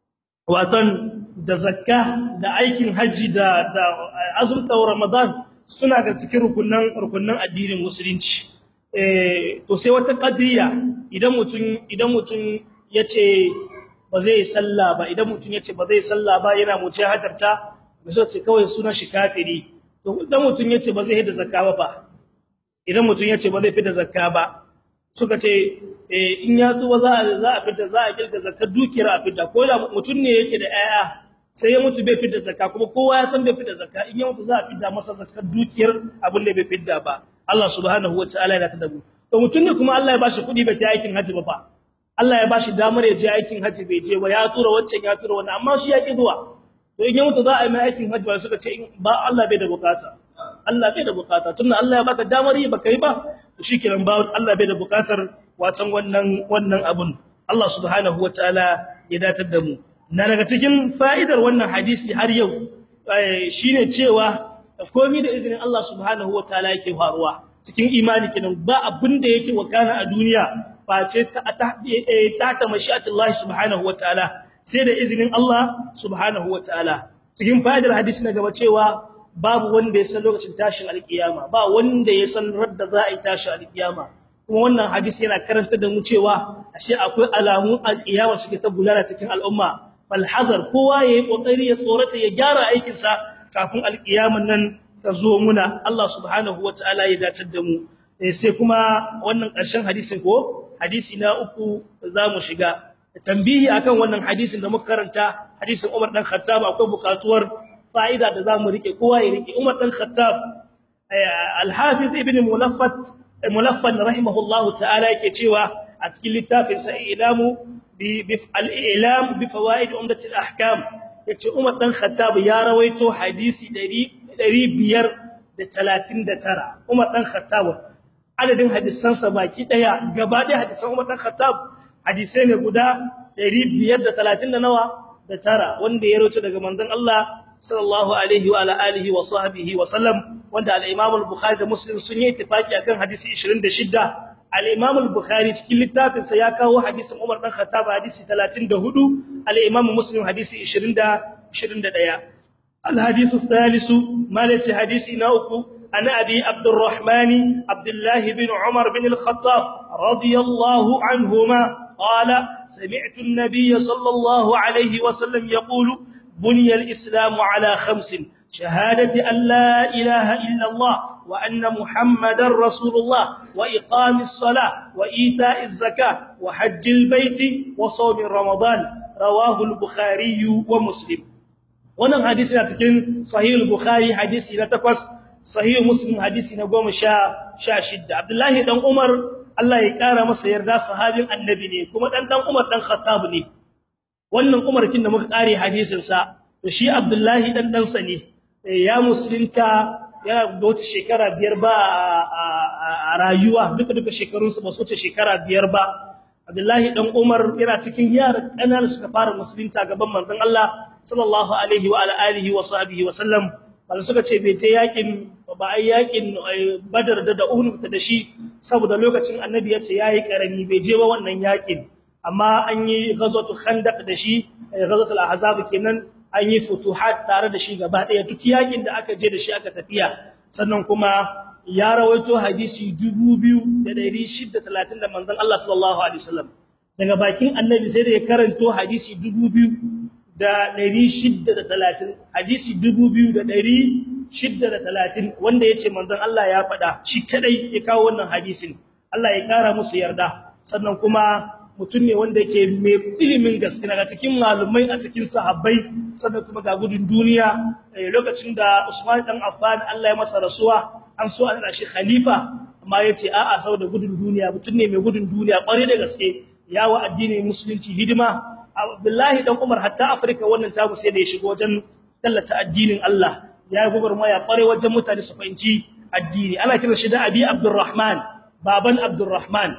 watan da zakka da aikin haji da da azumta ramadan suna da cikin rukunan rukunan addinin musulunci eh to sai wata qadiya idan mutun idan mutun yace ba zai sallah ba idan mutun yace ba zai sallah ba yana mujahadarta misal ce kawai sunan shi kafiri to idan mutun yace ba zai hida zakka ba idan mutun yace ba zai fida zakka ba suka ce eh in ya tuba za a za a fida za a kirga zakkar dukiyar a fida ko da mutun ne yake da 'ya'ya sai ya mutu bai fidda zakka kuma kowa ya san bai fidda zakka in ya mutu za a fidda masa zakkar dukiyar abin da bai fidda ba Allah subhanahu wataala ya ta dabu to mutun ne kuma Allah ya bashi kudi bai ta aikin haji ba fa Allah ya bashi damar ya je aikin haji bai je ba ya tura wancan ya tura wannan amma shi ya ki zuwa to in ya mutu za a yi mai aikin haji ba suka ce ba Allah bai da bukata Allah bai da bukata tunda Allah ya baka damar yi baka yi ba to shikenan ba Allah bai da bukatar watan wannan wannan abun Allah subhanahu wataala ya datar da mu na daga cikin fa'idar wannan hadisi har yau shine cewa komai da izinin Allah subhanahu wataala yake faruwa cikin imani kenan ba abin da yake wakana a duniya face ta ta ta mashi'atullah subhanahu wataala sai da izinin Allah subhanahu wataala cikin fa'idar hadisi na gaba cewa babu wanda ya san lokacin tashin alkiyama ba wanda ya san radda za a yi tashin alkiyama kuma wannan hadisi yana karanta da mu cewa ashe akwai alamun alkiyama suke ta gudana cikin al'umma falhazar kowa yayi kokari ya tsorata ya gyara aikin sa kafin alkiyaman nan ta zo muna Allah subhanahu wataala ya datar da mu sai kuma wannan ƙarshen hadisin ko hadisi na uku zamu shiga tambihi akan wannan hadisin da muka karanta hadisin Umar dan Khattab akwai bukatuwar fa'ida da zamu rike kowa ya rike Umar dan Khattab al-Hafiz ibn Mulaffat Mulaffan rahimahullahu ta'ala yake cewa a cikin littafin sa ilamu bi al-ilam bi fawaid umdat al-ahkam yace Umar dan Khattab ya rawaito hadisi 539 Umar dan Khattab adadin hadisansa baki daya gaba daya hadisan Umar dan Khattab hadisai ne guda 530 da nawa da tara wanda ya rawaito daga manzon Allah sallallahu alaihi wa alihi wa sahbihi wa sallam wanda al-Imam al-Bukhari da Muslim sun yi ittifaki akan hadisi 26 al-Imam al-Bukhari cikin littafin sa ya kawo hadisin Umar dan Khattab hadisi 34 al-Imam Muslim hadisi 20 21 al-hadith الثالث مالتي حديث نوكو أنا أبي عبد الرحمن عبد الله بن عمر بن الخطاب رضي الله عنهما قال سمعت النبي صلى الله عليه وسلم يقول بني الإسلام على خمس شهادة أن لا إله إلا الله وأن محمد رسول الله وإقام الصلاة وإيتاء الزكاة وحج البيت وصوم رمضان رواه البخاري ومسلم wannan hadisi na cikin sahih al-bukhari hadisi na takwas sahih muslim hadisi na goma sha sha shidda abdullahi dan umar Allah ya kara masa yarda sahabin annabi ne kuma dan dan umar dan khattab ne wannan umar kin da muka kare hadisin sa to shi abdullahi dan dan sa ne ya musulunta yana da wata shekara biyar ba a rayuwa duka duka shekarun sa ba su wuce shekara biyar ba abdullahi dan umar yana cikin yara kanana suka fara musulunta gaban manzon Allah sallallahu alaihi wa alihi wa sahbihi wa sallam bal suka ce bai je yakin ba ai yakin badar da da uhud da shi saboda lokacin annabi ya ce yayi karami bai je ba wannan yakin amma an yi ghazwatu khandaq da shi ghazwatul ahzab kenan an yi futuhat tare da shi gaba daya duk yakin da aka je da shi aka tafiya sannan kuma ya rawaito hadisi 2630 da manzon Allah sallallahu alaihi wasallam daga bakin annabi sai da ya karanto hadisi 2000 da 630 hadisi 2630 wanda yace manzon Allah ya faɗa shi kadai ya kawo wannan hadisin Allah ya kara musu yarda sannan kuma mutum ne wanda yake mai ilimin gaske daga cikin malumai a cikin sahabbai sannan kuma ga gudun duniya lokacin da Usman dan Affan Allah ya masa rasuwa an so an shi khalifa amma yace a'a saboda gudun duniya mutum ne mai gudun duniya kware da gaske yawa addinin musulunci hidima Abdullahi dan Umar hatta Afrika wannan tabu sai da ya shigo wajen tallata addinin Allah ya gugurmaya kware wajen mutane su fahimci addini ana kiran shi da Abi Abdurrahman baban Abdurrahman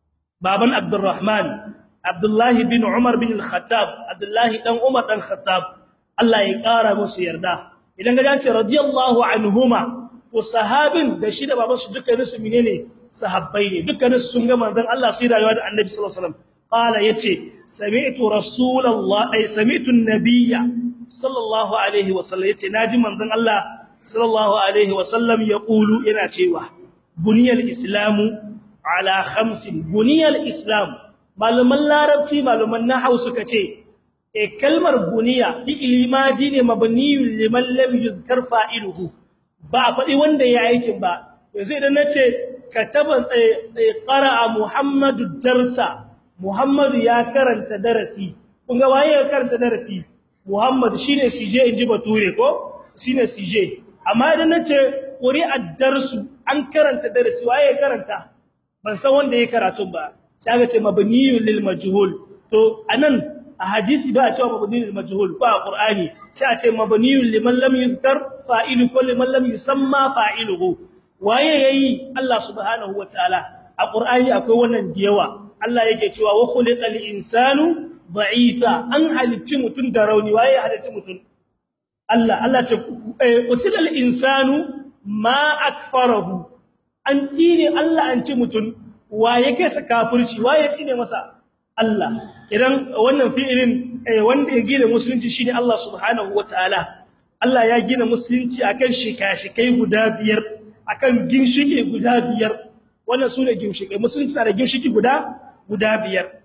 baban Abdurrahman Abdullahi bin Umar bin Al-Khattab Abdullahi dan Umar dan Khattab Allah ya kara musu yarda idan ga ce radiyallahu anhuma to sahabin da shi da baban su dukkanin su menene sahabbai ne dukkanin su sun ga manzon Allah sai rayuwa da Annabi sallallahu alaihi wasallam qala yace sami'tu rasulullah ay sami'tu an-nabiyya sallallahu alaihi wasallam yace naji manzon Allah sallallahu alaihi wasallam yaqulu yana cewa buniyal islamu ala khamsin buniyal islam malaman larabci malaman nahwu suka ce e kalmar buniya fi'ili madi ne mabniyun liman lam yuzkar fa'iluhu ba faɗi wanda ya aikin ba yanzu idan nace kataba qara'a muhammadu darsa muhammadu ya karanta darasi kun ga waye ya karanta darasi muhammad shine sije inji bature ko shine sije amma idan nace quri'a darsu an karanta darasi waye ya karanta ban san wanda ya karatu ba sai aka ce mabniyun lil majhul to anan a hadisi ba a cewa mabniyun lil majhul ba qur'ani sai a ce mabniyun liman lam yuzkar fa'ilu ko liman lam yusamma fa'iluhu waye yayi Allah subhanahu wataala a qur'ani akwai wannan diyawa Allah yake cewa wa khuliqal insanu da'ifa an halicci mutun da rauni waye halicci mutun Allah Allah ce utilal insanu ma akfarahu an tsine Allah an ci mutun waye kai sa kafirci waye tsine masa Allah idan wannan fi'ilin wanda ya gina musulunci shine Allah subhanahu wataala Allah ya gina musulunci akan shika-shikai guda biyar akan ginshiki guda biyar wannan sune ginshiki musulunci na da ginshiki guda guda biyar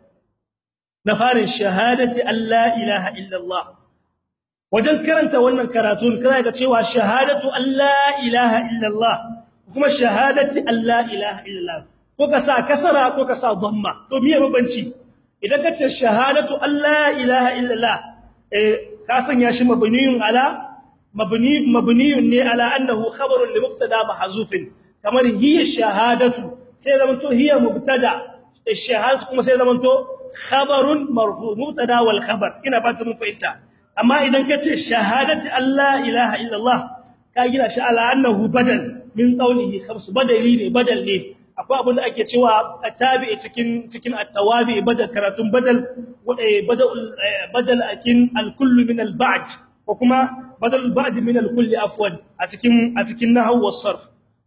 na farin shahadati alla ilaha illallah wajen karanta wannan karatun kana ga cewa shahadatu alla ilaha illallah kuma shahadati alla ilaha illallah ko ka sa kasara ko ka sa dhamma to miye mabanci idan ka ce shahadatu alla ilaha illallah eh ka sanya shi mabniyun ala mabni mabniyun ne ala annahu khabarun li mubtada mahzufin kamar hiya shahadatu sai zaman to hiya mubtada shahadatu kuma sai zaman to khabarun marfu mubtada wal khabar ina ba ta mun fahimta amma idan ka ce shahadatu alla ilaha illallah ka gina shi ala annahu badal min qawlihi khamsu badali ne badal ne akwai abin da ake cewa tabi'i cikin cikin at-tawabi badal karatun badal badal badal akin al-kull min al-ba'd ko kuma badal al-ba'd min al-kull afwan a cikin a cikin nahwu was-sarf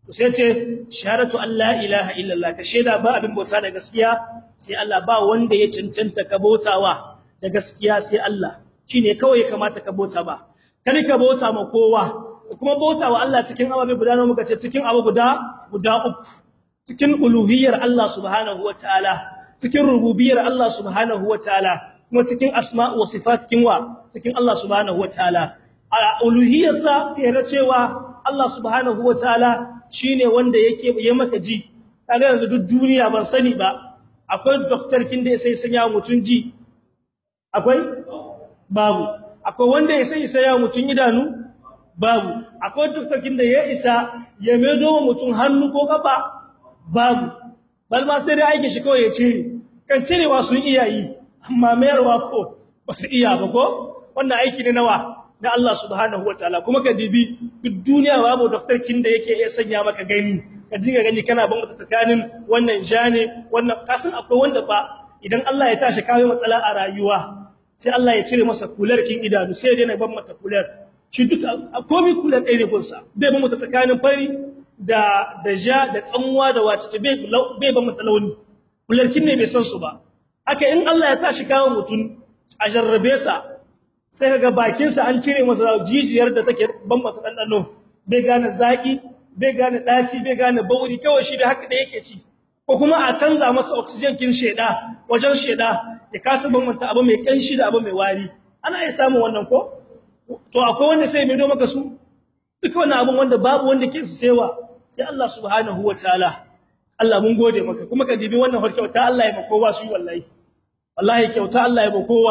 to sai ce shahadatu an la ilaha illallah ka sheda ba abin bauta da gaskiya sai Allah ba wanda ya cancanta ka bautawa da gaskiya sai Allah shine kawai kamata ka bauta ba kada ka bauta ma kowa kuma bautawa Allah cikin ababe guda nawa muka ce cikin abu guda guda uku cikin uluhiyyar Allah subhanahu wataala cikin rububiyyar Allah subhanahu wataala kuma cikin asma' wa sifat kinwa cikin Allah subhanahu wataala a uluhiyyarsa yana cewa Allah subhanahu wataala shine wanda yake ya maka ji kaga yanzu duk duniya ban sani ba akwai doctor kin da sai sanya mutun ji akwai babu akwai wanda ya sai sanya mutun idanu babu akwai doctor kin da ya isa ya medo mutun hannu ko kafa babu bal ma sai dai aike shi kawai ya ce kan cirewa sun iya yi amma mayarwa ko ba su iya ba ko wannan aiki ne nawa na Allah subhanahu wataala kuma ka dibi duk duniya babu doctor kin da yake iya sanya maka gani ka dinga gani kana ban mata tsakanin wannan jane wannan kasan akwai wanda ba idan Allah ya tashi kawo matsala a rayuwa sai Allah ya cire masa kular kin idanu sai dai na ban mata kular shi duk komai kular ɗaya ne gunsa bai ban mata tsakanin fari da da ja da tsanwa da wace bai bai ban mata launi kular kin ne bai san su ba haka in Allah ya tashi kawo mutun a jarrabe sa sai kaga bakin sa an cire masa jijiyar da take bambata dandano bai gane zaki bai gane daci bai gane bauri kawai shi da haka da yake ci ko kuma a canza masa oxygen kin sheda wajen sheda ya kasa bambanta abu mai kanshi da abu mai wari ana iya samun wannan ko to akwai wanda sai mai do maka su duk wannan abun wanda babu wanda ke su sewa sai Allah subhanahu wataala Allah mun gode maka kuma ka dibi wannan harkauta Allah ya maka kowa shi wallahi wallahi kyauta Allah ya maka kowa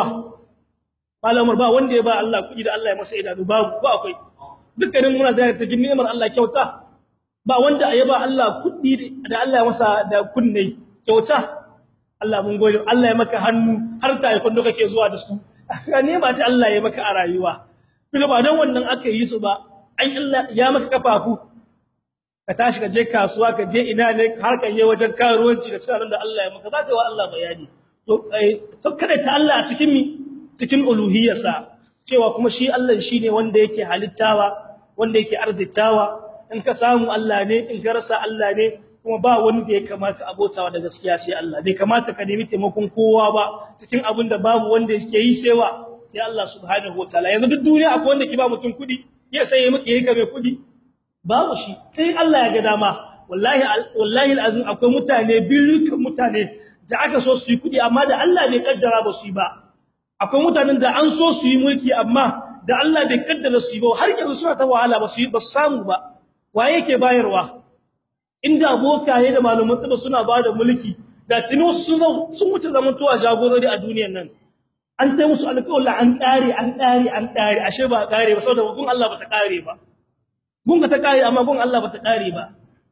malamar ba wanda ya ba Allah kuɗi da Allah ya masa idanu babu ba akwai dukkanin muna da cikin ni'imar Allah kyauta ba wanda ya ba Allah kuɗi da Allah ya masa da kunne kyauta Allah mun gode Allah ya maka hannu har ta yi kundo kake zuwa da su ka nema ta Allah ya maka a rayuwa kuma ba dan wannan aka yi su ba an Allah ya maka kafafu ka tashi ka je kasuwa ka je ina ne har kan je wajen karuwanci da sanan da Allah ya maka zaka wa Allah bayani to to kada ta Allah a cikin mi cikin uluhiyarsa cewa kuma shi Allah shine wanda yake halittawa wanda yake arzitawa in ka samu Allah ne in ka rasa Allah ne kuma ba wanda ya kamata abotawa da gaskiya sai Allah bai kamata ka nemi taimakon kowa ba cikin abin da babu wanda yake yi sai wa sai Allah subhanahu wataala yanzu duk duniya akwai wanda ke ba mutum kudi ya sai ya miki yayi ka mai kudi babu shi sai Allah ya ga dama wallahi wallahi alazim akwai mutane bilukan mutane da aka so su yi kudi amma da Allah bai kaddara ba su yi ba akwai mutanen da an so su yi mulki amma da Allah bai kaddara su yi ba har yanzu suna ta wahala ba su yi ba su samu ba waye yake bayarwa inda bokaye da malaman tsaba suna bada mulki da tuni sun sun wuce zamantowa jagorori a duniyar nan an tai musu alƙawari an ƙare an ƙare an ƙare ashe ba ƙare ba saboda gun Allah ba ta ƙare ba gun ka ta ƙare amma gun Allah ba ta ƙare ba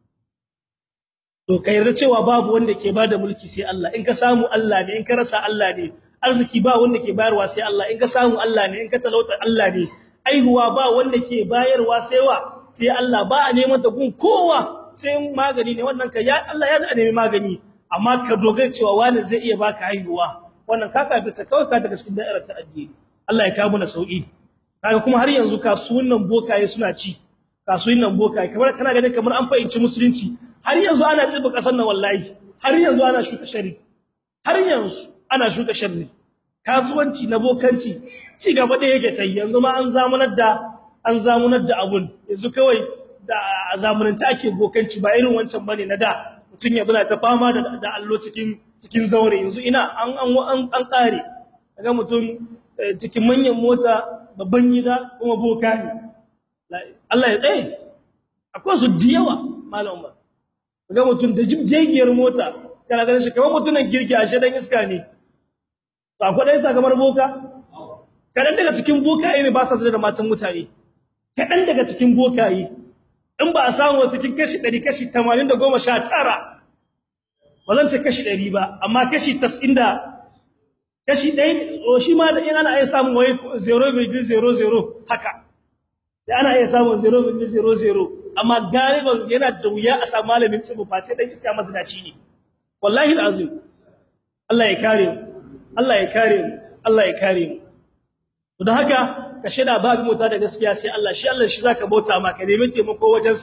to kai yarda cewa babu wanda ke bada mulki sai Allah in ka samu Allah ne in ka rasa Allah ne arziki ba wanda ke bayarwa sai Allah in ka samu Allah ne in ka talauta Allah ne aihuwa ba wanda ke bayarwa sai wa sai Allah ba a neman ta gun kowa sai magani ne wannan ka ya Allah ya da nemi magani amma ka dogara cewa wani zai iya baka haihuwa wannan ka ka ta kawai ka daga cikin da'irar ta addini Allah ya kawo mana sauki kaga kuma har yanzu kasuwannin bokaye suna ci kasuwannin bokaye kamar kana ganin kamar an fahimci musulunci har yanzu ana tsiba kasar nan wallahi har yanzu ana shuka shari har yanzu ana shuka sharri kasuwanci na bokanci ci gaba da yake tai yanzu ma an zamunar da an zamunar da abun yanzu kawai da zamanance ake bokanci ba irin wancan bane na da mutun ya buna ta fama da da allo cikin cikin zaure yanzu ina an an an kare kaga mutun cikin manyan mota babban gida kuma boka ne Allah ya tsaye akwai su diyawa malam Umar kaga mutun da jibgegiyar mota kana ganin shi kamar mutunan girki ashe dan iska ne to akwai dai sakamar boka kadan daga cikin bokaye ne ba sa da matan mutane kadan daga cikin bokaye in ba a samu cikin kashi 100 kashi 80 da 19 bazan ce kashi 100 ba amma kashi 90 da kashi 1 o shi ma da in ana iya samu wai 0.00 haka da ana iya samu 0.00 amma galiban yana da wuya a samu malamin tsibu face dan iska mazinaci ne wallahi alazim Allah ya kare mu Allah ya kare mu Allah ya kare mu to don haka ka sheda babu mota da gaskiya sai Allah shi Allah shi zaka bauta ma ka nemi taimako wajen sa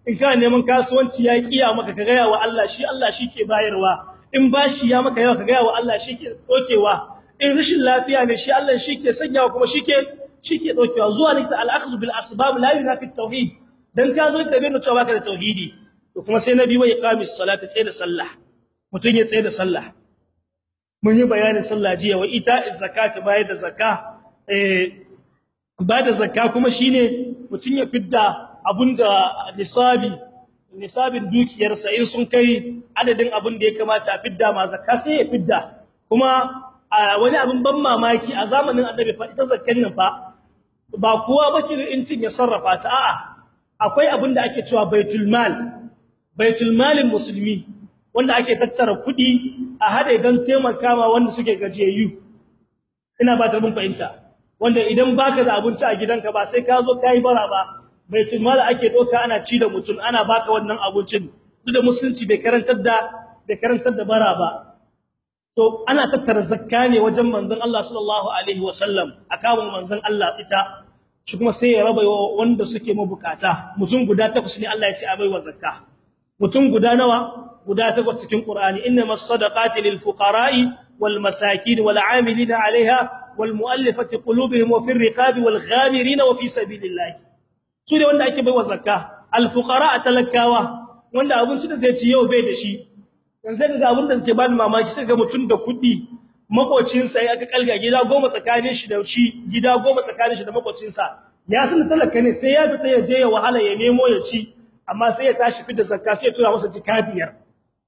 in kana neman kasuwanci ya kiya maka ka gaya wa Allah shi Allah shi ke bayarwa in bashi ya maka yawa ka gaya wa Allah shi ke dokewa in rashin lafiya ne shi Allah shi ke sanyawa kuma shi ke shi ke dokewa zuwa likita al-akhdhu bil asbab la yunafi tauhid dan ka zo da bayyana cewa baka da tauhidi to kuma sai nabi wai iqamis salati tsaye da sallah mutun ya tsaye da sallah mun yi bayanin sallah jiya wa ita zakati bayar da zakka eh ba da zakka kuma shine mutun ya fidda abunda nisabi nisabin dukiyarsa in sun kai adadin abin da ya kamata a fidda ma zakka sai ya fidda kuma wani abin ban mamaki a zamanin annabi fa ita zakkan nan fa ba kowa baki incin ya sarrafa ta a'a akwai abin da ake cewa baitul mal baitul malin musulmi wanda ake tattara kuɗi a hade don taimaka ma wanda suke gajiyayyu ina ba ta mun fahimta wanda idan baka da abinci a gidanka ba sai ka zo kai bara ba baitul mal ake doka ana ci da mutum ana baka wannan abincin duk da musulunci bai karantar da bai karantar da bara ba to ana tattara zakka ne wajen manzon Allah sallallahu alaihi wasallam akawun manzon Allah ita shi kuma sai ya raba wanda suke mabukata mutum guda takwas ne Allah ya ce a baiwa zakka mutum guda nawa guda takwas cikin Qur'ani innamas sadaqati lil fuqara'i wal masakin wal 'amilina 'alayha wal mu'allafati qulubuhum wa fir riqabi wal ghamirin wa fi sabilillah su ne wanda ake baiwa zakka al fuqara talakawa wanda abinci da zai ci yau bai da shi yanzu sai ga abin da ke bani mamaki sai ga mutum da kuɗi makocinsa ya aka kalga gida goma tsakanin shi da shi gida goma tsakanin shi da makocinsa ya san talaka ne sai ya fita ya je ya wahala ya nemo ya ci amma sai ya tashi fitar zakka sai ya tura masa jika biyar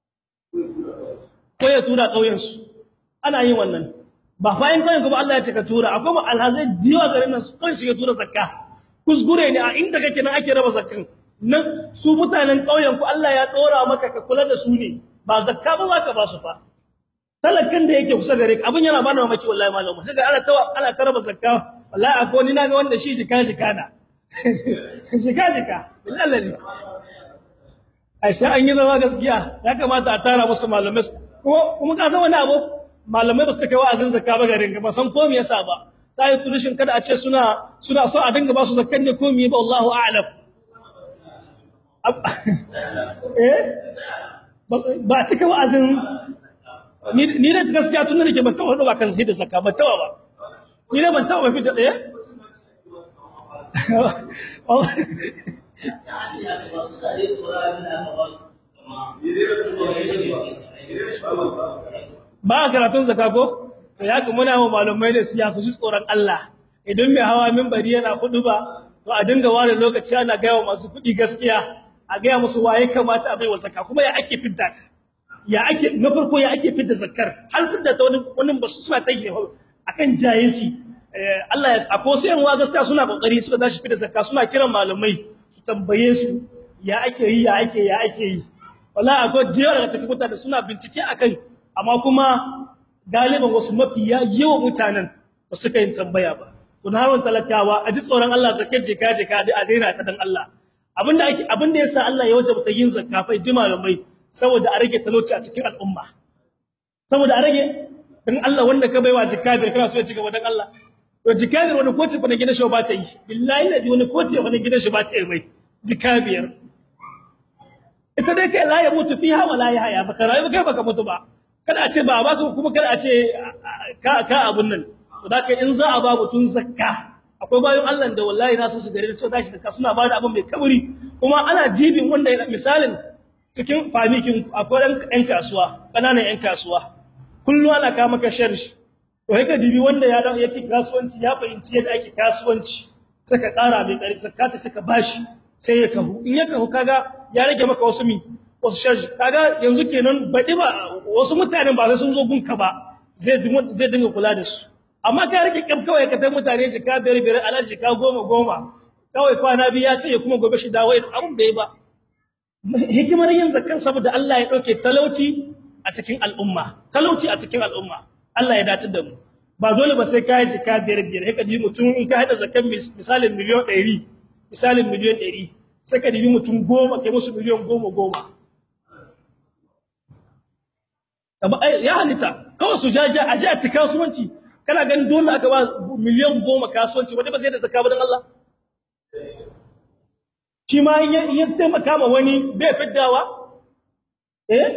ko ya tura kauyen su ana yin wannan ba fa in kauyen kuma Allah ya ce ka tura akwai mu alhazai diwa garin nan su kan shi ya tura zakka kuskure ne a inda kake nan ake raba zakkan nan su mutanen kauyen ku Allah ya dora maka ka kula da su ne ba zakka ba za ka ba su fa talakan da yake kusa gare ka abin yana bani mamaki wallahi malamu sai ga ana tawa ana karaba zakka wallahi akwai ni naga wanda shi shika shika na shika shika billahi ai sai an yi zama gaskiya ya kamata a tara musu malamai kuma kuma ka san wani abu malamai ba su kai wa'azin zakka ba garin ba san ko me yasa ba sai turishin kada a ce suna suna so a dinga ba su zakkan ne ko me ba Allahu a'lam eh ba cika wa'azin ni da gaskiya tun nake ban taɓa ba kan sai da zakka ban taɓa ba ni da ban taɓa ba fita ɗaya ba karatun zakka ko ya kuma muna wa malumai da siyasa su tsoron Allah idan mai hawa minbari yana hudu ba to a dinga ware lokaci ana gaya wa masu kuɗi gaskiya a gaya musu waye kamata a bai wa zakka kuma ya ake fidda ta ya ake na farko ya ake fidda zakkar har fidda ta wani wani ba su suna tayi akan jahilci Allah ya ako sai yan gaskiya suna kokari suka tashi fidda zakka suna kiran malamai su tambaye su ya ake yi ya ake ya ake yi wallahi akwai jiya daga cikin mutane suna bincike akai amma kuma galiban wasu mafiya yawan mutanen ba su kai tambaya ba to na hawan talakawa a ji tsoron Allah zakkar jika jika a daina ta dan Allah abinda ake abinda yasa Allah ya wajabta yin zakka fa jima mai saboda a rage talauci a cikin al'umma saboda a rage dan Allah wanda ka baiwa jikabir kana so ya cigaba dan Allah to jikabir wani koce fa na gidan shi ba ta yi billahi ladi wani koce fa na gidan shi ba ta yi mai jikabir ita dai kai la ya mutu fiha wala ya haya baka rayu kai baka mutu ba kada a ce ba baka kuma kada a ce ka ka abun nan to da in za a ba mutun zakka akwai bayan Allah da wallahi na so su gare su tashi zakka suna bada abin mai kaburi kuma ana dibin wanda misalin cikin famikin akwai ɗan kasuwa ƙananan ƴan kasuwa kullu ana ka maka sharshi to haka dibi wanda ya yake kasuwanci ya fahimci yadda ake kasuwanci saka ƙara mai ƙarfi saka ta saka bashi sai ya kahu in ya kahu kaga ya rage maka wasu mi wasu sharshi kaga yanzu kenan baɗi ba wasu mutanen ba sai sun zo gunka ba zai zai dinga kula da su amma ka rike kyam kawai ka ta mutane shi ka biyar biyar alaji ka goma goma kawai kwana biyu ya ce ya kuma gobe shi dawo abun bai ba hikimar yin zakkan saboda Allah ya dauke talauci a cikin al'umma talauci a cikin al'umma Allah ya dace da mu ba dole ba sai kai jika biyar biyar haka ji mutum in ka hada zakkan misalin miliyon 100 misalin miliyon 100 sai ka dibi mutum goma kai musu miliyon goma goma ya halitta kawai su jaja a ji a ci kasuwanci kana ganin dole aka ba miliyan goma kasuwanci wanda ba sai da zakka ba dan Allah shi ma in ya taimaka ma wani bai fiddawa eh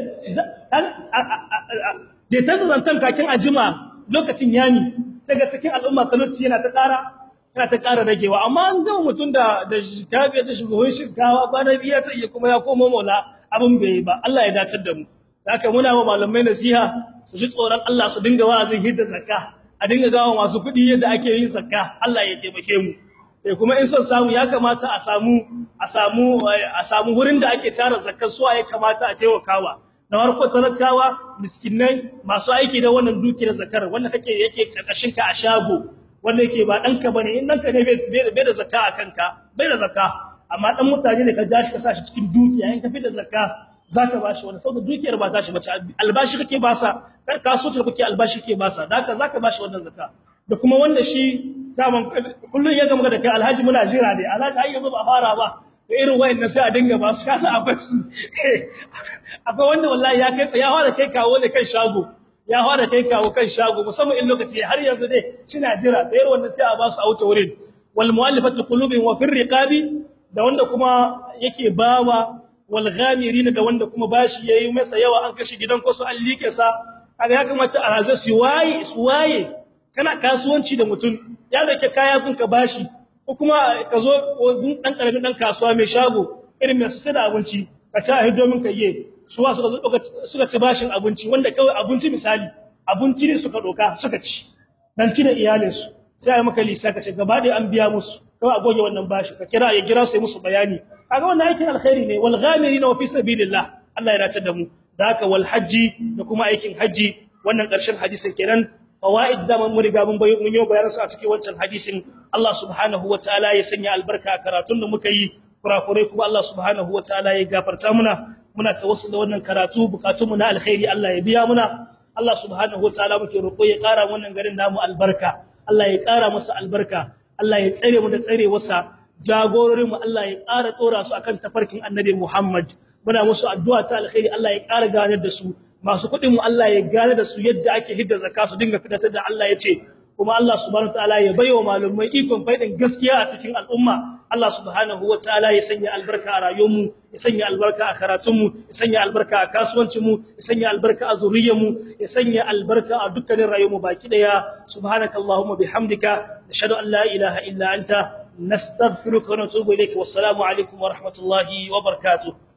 da ta zantan kakin ajima lokacin yami sai ga cikin al'umma talauci yana ta ƙara yana ta ƙara ragewa amma an gama mutum da da shikafi ta shugaban shinkawa kwana biya ta iya kuma ya koma mola abin bai yi ba Allah ya dace da mu haka muna wa malamai nasiha su ji tsoron Allah su dinga wa'azin hidda zakka a dinga gawa masu kuɗi yadda ake yin zakka Allah ya taimake mu eh kuma in son samu ya kamata a samu a samu a samu wurin da ake tara zakkar su ya kamata a taimakawa na farko talakawa miskinai masu aiki da wannan dukiyar zakar wanda kake yake karkashin ka a shago wanda yake ba danka bane in danka ne bai da zakka a kanka bai da zakka amma dan mutane ne ka ja shi ka sa shi cikin dukiya in ka fi da zakka zaka bashi wani saboda dukiyar ba ta shi bace albashi kake basa kar kasuwanci da kake albashi kake basa haka zaka bashi wannan zakka da kuma wanda shi kaman kullun ya gama da kai alhaji muna jira ne alhaji ai yanzu ba fara ba da irin wayannan sai a dinga ba su kasa akwai su akwai wanda wallahi ya kai ya fara kai kawo ne kan shago ya fara kai kawo kan shago musamman in lokaci har yanzu dai kina jira da irin wannan sai a ba su a wuce wurin wal mu'allafati qulubihim wa fir riqabi da wanda kuma yake bawa wal ghamirin da wanda kuma bashi yayi masa yawa an kashi gidan ko su an like sa kaga ya kamata a haza su waye su waye kana kasuwanci da mutum ya dauke kaya kun ka bashi ko kuma ka zo dan karamin dan kasuwa mai shago irin mai sai da abinci ka ci a domin ka yi su wa suka suka ci bashin abinci wanda kawai abinci misali abinci ne suka doka suka ci dan ci da iyalin su sai ai maka lisa ka ce gaba da an biya musu kawai a goge wannan bashi ka kira ya gira su yi musu bayani kaga wannan aikin alkhairi ne wal ghamirina wa fi sabilillah Allah ya race da mu da haka wal haji da kuma aikin haji wannan karshen hadisin kenan fawaid da mun riga mun bayyana mun yi bayanan su a cikin wancan hadisin Allah subhanahu wataala ya sanya albarka a karatun da muka yi kurakurai kuma Allah subhanahu wataala ya gafarta muna muna tawassul da wannan karatu bukatun mu na alkhairi Allah ya biya muna Allah subhanahu wataala muke roƙo ya ƙara wannan garin namu albarka Allah ya ƙara masa albarka Allah ya tsare mu da tsare wasa jagororin mu Allah ya ƙara dora su akan tafarkin Annabi Muhammad muna musu addu'a ta alkhairi Allah ya ƙara ganar da su masu kuɗin mu Allah ya gane da su yadda ake hidda zakka su dinga fitar da Allah ya ce kuma Allah subhanahu wataala ya baiwa malumai ikon faidin gaskiya a cikin al'umma Allah subhanahu wataala ya sanya albarka a rayuwar mu ya sanya albarka a karatun mu ya sanya albarka a kasuwancin mu ya sanya albarka a zuriyar mu ya sanya albarka a dukkanin rayuwar mu baki daya subhanakallahumma bihamdika nashhadu an la ilaha illa anta nastaghfiruka wa natubu ilayk wassalamu alaikum wa rahmatullahi wa barakatuh